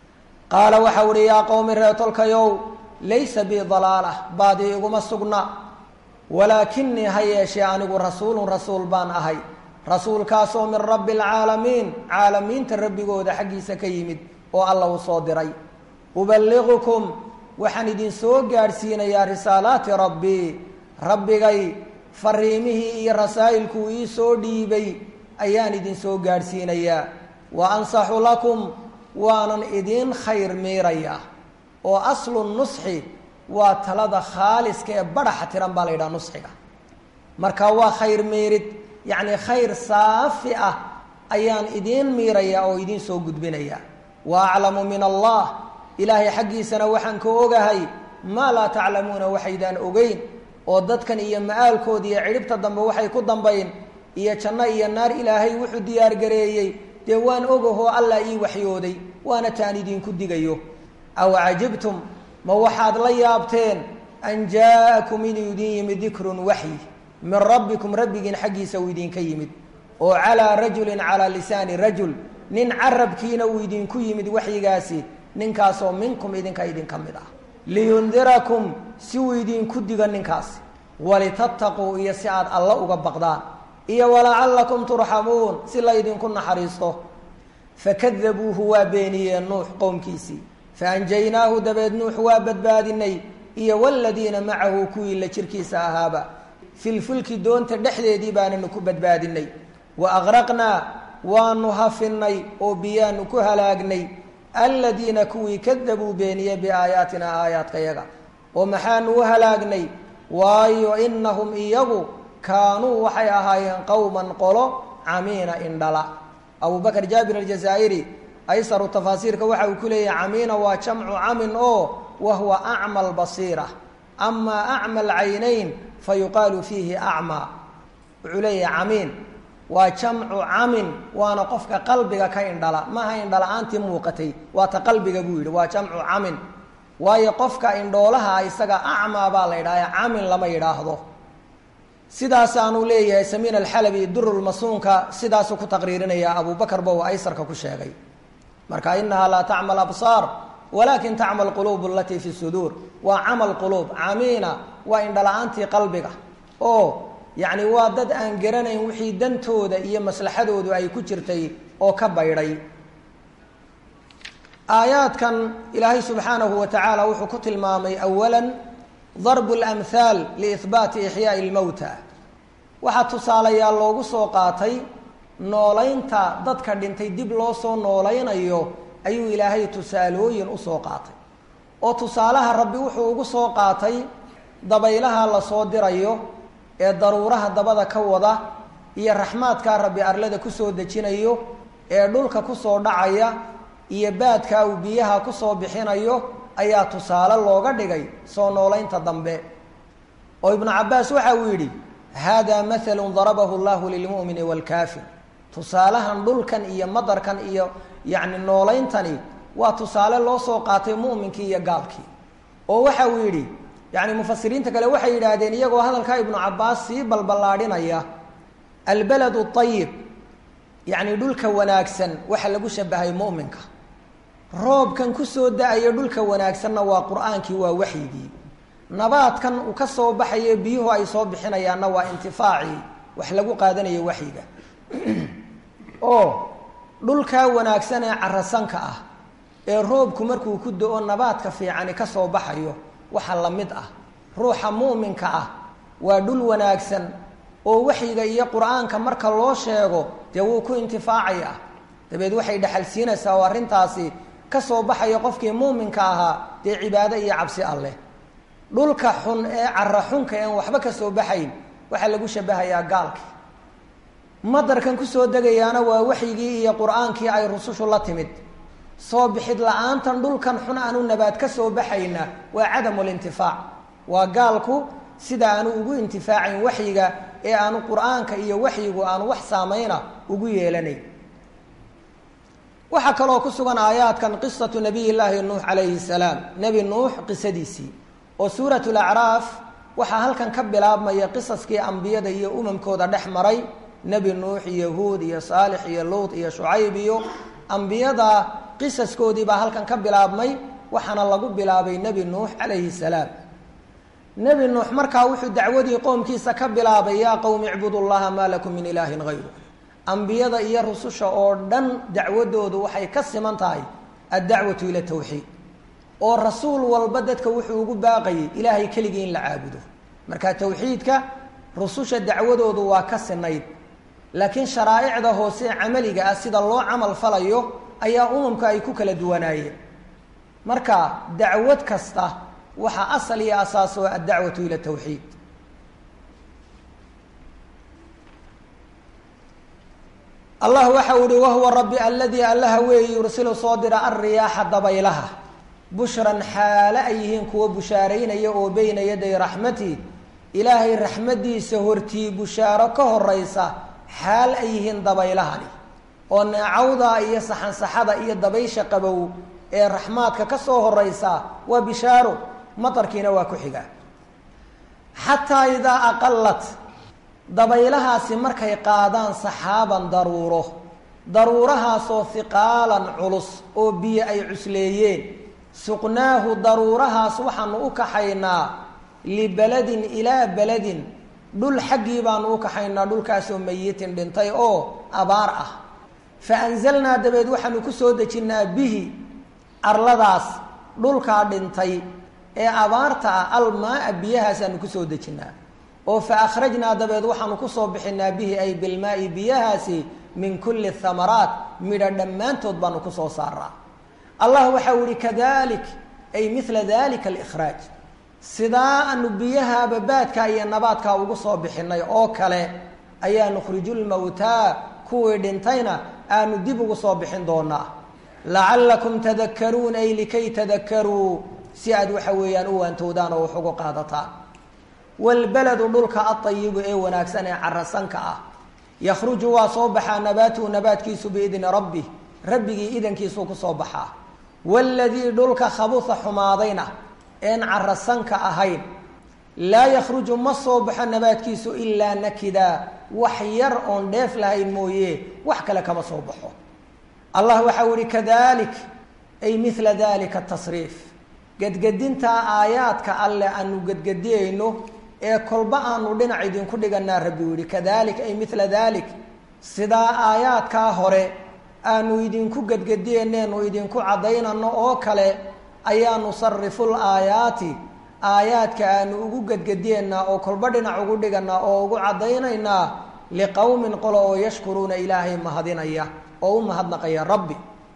S2: qaala waxau ihi yaa qowmi reetolkayow laysa bii dalaala baadi iguma sugna walaakinii ha yeeshee anigu rasuulun rasuul baan ahay rasuulkaasoo min rabbi alcaalamiin caalamiinta rabbigooda xaggiisa ka yimid oo alla uu soo diray uballigukum waxaan idin soo gaadhsiinayaa risaalaati rabbii rabbigay fariimihii iyo rasaa'ilkuu ii soo dhiibay ayaan idin soo gaadhsiinayaa wa ansaxu lakum waanan idiin khayr miirayaa oo aslu nusxi waa talada khaaliska ee badhaxa tiran baa la yidhaha nusxiga marka waa khayr miirid yacni khayr saafi ah ayaan idiin miirayaa oo idiin soo gudbinayaa wa aclamu min allah ilaahay xaggiisana waxaan ka ogahay maa laa taclamuuna waxaydaan ogeyn oo dadkan iyo ma-aalkooda iyo cidhibta dambe waxay ku dambayn iyo janno iyo naar ilaahay wuxuu diyaargareeyey dee waan ogahoo allah ii waxyooday waana taan idinku digayo aw cajibtum ma waxaad la yaabteen an jaa-akum inuu idin yimid dikrun waxyi min rabbikum rabbigiin xaggiisa uu idinka yimid oo calaa rajulin calaa lisaani rajul nin carabkiina uu idinku yimid waxyigaasi ninkaasoo minkum idinka idinka mid ah liyundirakum si uu idinku digo ninkaasi walitattaquu iyo si aad alla uga baqdaan iyo walacallakum turxamuun si laydinku naxariisto fakadabuuhu waa beeniyeen nuux qowmkiisii faanjaynaahu dabeed nuux waa badbaadinay iyo waladiina macahu kuwii la jirkiisa ahaaba filfulki doonta dhexdeedii baananu ku badbaadinay wa aqraqnaa waanu hafinay oo biyaanu ku halaagnay aladiina kuwii kadabuu beeniye biaayaatina aayaadkayaga oo maxaanu u halaagnay waayo inahum iyagu kaanuu waxay ahaayeen qowman qolo camiina indhala abu bakr jaabir aljazaa'iri aysaru tafaasiirka waxa uu ku leeyahay camiina waa jamcu camin oo wahuwa acma albasiira amaa acma alcaynayn fa yuqaalu fiihi acmaa wuxuu leeyahay camiin waa jamcu camin waana qofka qalbiga ka indhala maaha indhala-aantii muuqatay waa ta qalbiga buu yidhi waa jamcu camin waayo qofka indhoolaha isaga acmaa baa la yidhahda camin lama yidhaahdo sidaasaanuu leeyahay samiin alxalabi durulmasuunka sidaasuu ku taqriirinaya abu bakar ba uu aysarka ku sheegay marka inahaa laa tacma absaar walaakin tacmal quluubu alatii fi suduur waa camal quluub camiina waa indhala-aantii qalbiga oo yacni waa dad aan garanayn wixii dantooda iyo maslaxadoodu ay ku jirtay oo ka baydhay aayaadkan ilaahay subxaanahu wa tacaala wuxuu ku tilmaamay awala darbu lamhaal liihbaati ixyaai lmowta waxaa tusaalayaal loogu soo qaatay noolaynta dadka dhintay dib loo soo noolaynayo ayuu ilaahay tusaalooyin usoo qaatay oo tusaalaha rabbi wuxuu ugu soo qaatay dabaylaha lasoo dirayo ee daruuraha dabada ka wada iyo raxmaadkaa rabbi arlada kusoo dejinayo ee dhulka kusoo dhacaya iyo baadkaa uu biyaha kusoo bixinayo ayaa tusaale looga dhigay soo noolaynta dambe oo ibnu cabbaas waxa uu yidhi hada mathalu darabahu llahu lilmu'mini waalkaafir tusaalahan dhulkan iyo madarkan iyo yacni noolayntani waa tusaale loo soo qaatay mu'minkii iyo gaalkii oo waxa uu yidhi yacni mufasiriinta kale waxay yidhaahdeen iyagoo hadalkaa ibnu cabbaas sii balballaadhinaya albaladu ayib yacni dhulka wanaagsan waxa lagu shabahay mu'minka roobkan kusoo da-ayo dhulka wanaagsanna waa qur-aankii waa waxyigii nabaadkan uu ka soo baxayo biyuhu ay soo bixinayaanna waa intifaacii wax lagu qaadanayo waxyiga oo dhulkaa wanaagsan ee carasanka ah ee roobku markuu ku do-o nabaadka fiicani ka soo baxayo waxa la mid ah ruuxa mu'minka ah waa dhul wanaagsan oo waxyiga iyo qur-aanka marka loo sheego dee wuu ku intifaacaya dabeed waxay dhexal siinaysaa oo arrintaasi ka soo baxaya qofkii muuminka ahaa dee cibaado iyo cabsi alleh dhulka xun ee cara xunka een waxba ka soo baxayn waxaa lagu shabahayaa gaalkii madarkan kusoo degayaana waa waxyigii iyo qur-aankii ay rusushu la timid soo bixid la-aantan dhulkan xun aanu nabaad ka soo baxayna waa cadamu lintifaac waa gaalku sida aanu ugu intifaacayn waxyiga ee aanu qur-aanka iyo waxyigu aanu wax saamayna ugu yeelanayn waxaa kaloo ku sugan aayaadkan qisatu nabiy llaahi nuux calayhi salaam nebi nuux qisadiisii oo suurat lacraaf waxaa halkan ka bilaabmaya qisaskii ambiyada iyo umamkooda dhex maray nebi nuux iyo huud iyo saalix iyo luut iyo shucayb iyo ambiyada qisaskoodii baa halkan ka bilaabmay waxaana lagu bilaabay nebi nuux calayhi salaam nebi nuux markaa wuxuu dacwadii qoomkiisa ka bilaabay yaa qowmi icbudu llaha maa lakum min ilaahin hayru ambiyada iyo rususha oo dhan dacwadoodu waxay ka siman tahay addacwatu ila tawxiid oo rasuul walba dadka wuxuu ugu baaqayay ilaahay keligii in la caabudo marka tawxiidka rususha dacwadoodu waa ka sinayd laakiin sharaa'icda hoose camaliga ah sida loo camal falayo ayaa umamka ay ku kala duwanaayeen marka dacwad kasta waxaa asal iyo asaas oo addacwatu ila tawxiid allah waxa uu ihi wahuwa rabbi aladii allaha weeyi yursilu soo dira alriyaaxa dabaylaha bushran xaale ay yihiin kuwa bushaaraynaya oo beyna yaday raxmati ilaahay raxmadiisa hortii bushaaro ka horeysa xaal ay yihiin dabaylahani oo neecawda iyo saxansaxada iyo dabaysha qabow ee raxmaadka ka soo horeysa waa bishaaro matarkiina waa ku xiga xataa idaa aqalat dabaylahaasi markay qaadaan saxaaban daruuro daruurahaasoo hiqaalan culus oo biyo ay cusleeyeen suqnaahu daruurahaas waxaanu u kaxaynaa libeladin ilaa beladin dhul xaggii baanu u kaxaynaa dhulkaasoo mayitin dhintay oo abaar ah fa anzalnaa dabeed waxaanu ku soo dejinnaa bihi arladaas dhulkaa dhintay ee abaarta ah almaa-a biyahaasaanu kusoo dejinnaa oo fa akhrajnaa dabeed waxaanu kusoo bixinaa bihi ay bilmaai biyahaasi min kulli thamaraat midha dhammaantood baanu kusoo saaraa allah waxa u ihi kadalik ay mila dalika alikhraaj sidaa aanu biyaha babaadka iyo nabaadkaa ugu soo bixinay oo kale ayaa nukhriju lmawtaa kuwii dhintayna aanu dib ugu soo bixin doonaa lacallakum tadakaruun ay likay tadakaruu si aad waxa weeyaan u waantowdaan oo wax ugu qaadataan wlbaladu dhulka aayibu ee wanaagsan ee carasanka ah yakhruju waa soo baxaa nabaatuhu nabaadkiisu biidni rabbi rabbigii idankiisuu kusoo baxaa waladii dhulka khabuha xumaadayna een carasanka ahayn laa yakhruju ma soo baxo nabaadkiisu ilaa nakida wax yar oon dheef lahayn mooye wax kale kama soo baxo allah waxa u ihi kadalik ay mila dalika tasriif gedgedintaa aayaadka alle aanu gedgediyeyno ee kolba aanu dhinac idinku dhiganaa rabbi u yihi kadalik ay mila dalik sidaa aayaadkaa hore aanu idinku gedgediyeneenu idinku caddaynano oo kale ayaa nusariful aayaati aayaadka aanu ugu gedgediyeynaa oo kolba dhinac ugu dhiganaa oo ugu caddaynaynaa liqowmin qolo oo yashkuruuna ilaahay mahadinaya oo u mahadnaqaya rabbi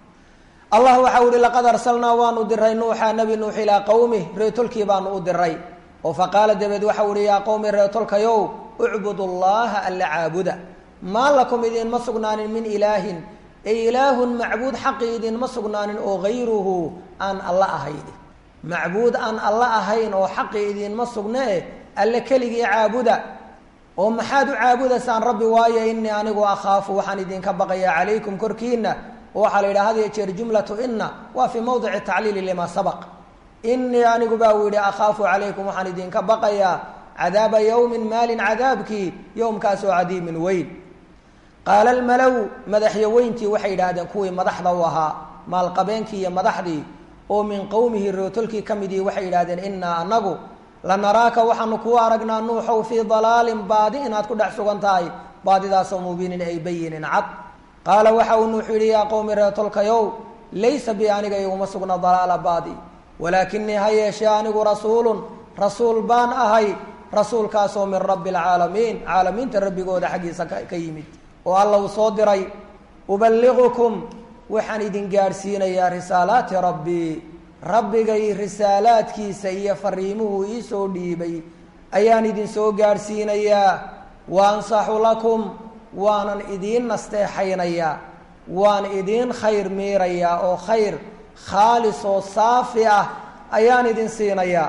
S2: allah waxau ihi laqad arsalnaa waanu diray nuuxa nebi nuux ilaa qowmih reetolkii baanu u diray oo faqaala dabeed waxau ihi yaa qowmi reetolkayow ucbudu llaha alla caabuda maa lakum idinma sugnaanin min ilaahin ay ilaahun macbuud xaqi idinma sugnaanin oo hayruhu aan alla ahayn macbuud aan alla ahayn oo xaqi idinma sugnee alle keligii caabuda oo maxaad u caabudaysaan rabbi waayo inii anigu akhaafu waxaan idinka baqayaa calaykum korkiina oo waxaa la yidhaha had iyo jeer jumlatu ina waa fii mawdici tacliili limaa sabaq inii anigu baa uu yidhi akhaafu calaykum waxaan idinka baqayaa cadaaba yowmin maalin cadaabkii yowmkaasoo cadiimin weyn qaala almalow madaxyaweyntii waxay yidhaahdeen kuwii madaxda u ahaa maalqabeenkii iyo madaxdii oo min qowmihi rootolkii ka midii waxay yidhahdeen inaa anagu lanaraaka waxaanu kuu aragnaa nuuxow fii dalaalin baadi inaad ku dhex sugan tahay baadidaasoo mubiinin ay bayinin cad qaala waxa uu nuuxu yidhi yaa qowmi reetolkayow laysa bi aniga iguma sugna dalaala baadi walaakinii ha yeeshee anigu rasuulun rasuul baan ahay rasuulkaasoo min rabbi alcaalamiin caalamiinta rabbigooda xaggiisa ka yimid oo alla uu soo diray uballigukum waxaan idin gaadhsiinayaa risaalaati rabbii rabbigay risaalaadkiisa iyo fariimuhu iisoo dhiibay ayaan idin soo gaadhsiinayaa wa ansaxu lakum waanan idiin nasteexaynayaa waan idiin khayr miirayaa oo khayr khaalis oo saafi ah ayaan idin siinayaa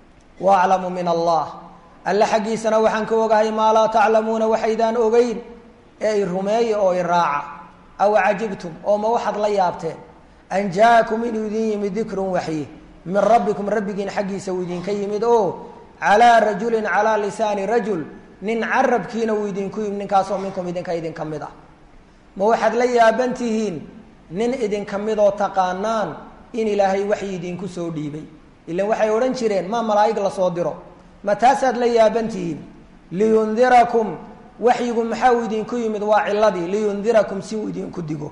S2: wa aclamu min allah alle xaggiisana waxaan ka ogahay maa laa taclamuuna waxaydaan ogeyn ee i rumeeya oo i raaca aw cajibtum oo ma waxaad la yaabteen an jaa-akum inuu idin yimid dikrun waxyi min rabbikum rabbigiin xaggiisa uu idinka yimid oo calaa rajulin calaa lisaani rajul nin carabkiina uu idinku yimid ninkaasoo minkum idinka idinka mid ah ma waxaad la yaaban tihiin nin idinka midoo taqaanaan in ilaahay waxyi idinku soo dhiibay ilan waxay odhan jireen maa malaa'ig lasoo diro ma taasaad la yaaban tihiin liyundirakum waxyigu maxaa uu idinku yimid waa ciladii liyundirakum si uu idinku digo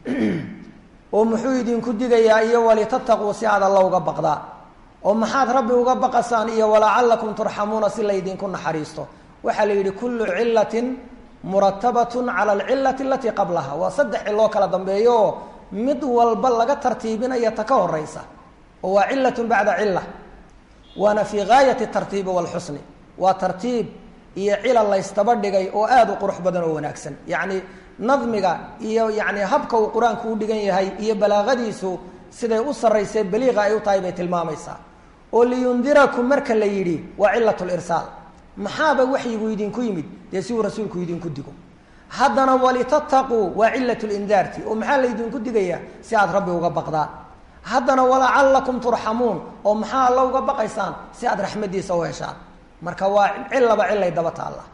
S2: oo muxuu idinku digayaa iyo walitataquu si aad alla uga baqdaa oo maxaad rabbi uga baqasaan iyo walacalakum turxamuuna si laydinku naxariisto waxaa la yidhi kullu cilatin muratabatun cala alcilati alatii qablaha waa saddex ciloo kala dambeeyo oo mid walba laga tartiibinaya ta ka horeysa oo waa cilatun bacda cila waana fii gaayati tartiibi walxusni waa tartiib iyo cilal laystaba dhigay oo aada u qurux badan oo wanaagsan yacni nadmiga iyo yani habka uu qur-aanku u dhigan yahay iyo balaaqadiisu siday u sarraysee baliiqa ay u tahay bay tilmaamaysaa oo liyundirakum marka la yidhi waa cilat lirsaal maxaaba waxyigu idinku yimid dee si uu rasuulku idinku digo haddana walitataquu waa cilat lindaarti oo maxaa laydinku digayaa si aad rabbi uga baqdaan haddana walacalakum turxamuun oo maxaa alla uga baqaysaan si aad raxmadiisa u heshaan marka waa cilaba cilay daba taalla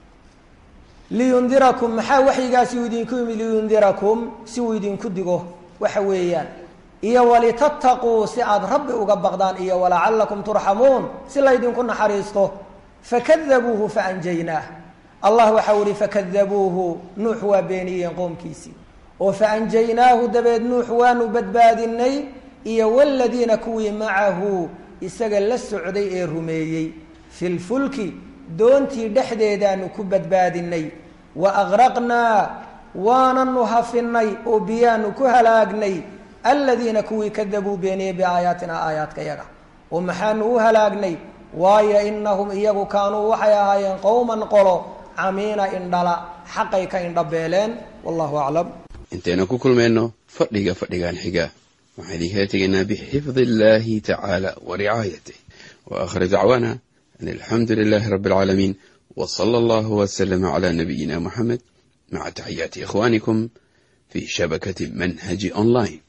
S2: liyundirakum maxaa waxyigaasi uu idinku yimid liyundirakum si uu idinku digo waxa weeyaan iyo walitataquu si aad rabbi uga baqdaan iyo walacalakum turxamuun si laydinku naxariisto fakadabuuhu faanjaynaah allah waxau ihi fakadabuuhu nuux waa beeniyeen qoomkiisii oo faanjaynaahu dabeed nuux waanu badbaadinay iyo waladiina kuwii macahu isaga la socday ee rumeeyey fi lfulki doontii dhexdeedaanu ku badbaadinay wa agraqnaa waananu hafinay oo biyaanu ku halaagnay aladiina kuwii kadabuu beeniyey biaayaatina aayaadka yaga oo maxaanu u halaagnay waayo inahum iyagu kaanuu waxay ahaayeen qowman qolo camiina indhala xaqay ka indhabeeleen wallahu aclam
S3: intaynu ku kulmayno fadhiga fadhigan xiga waxaan idinkala tegaynaa bixifdi illahi tacaala wa ricaayatih wa aakhir dacwaana an alxamdu lilahi rabi alcaalamiin w sala allahu wslama cala nabiyina muxamed maca taxiyaati ikhwanikum fi shabakati manhaji online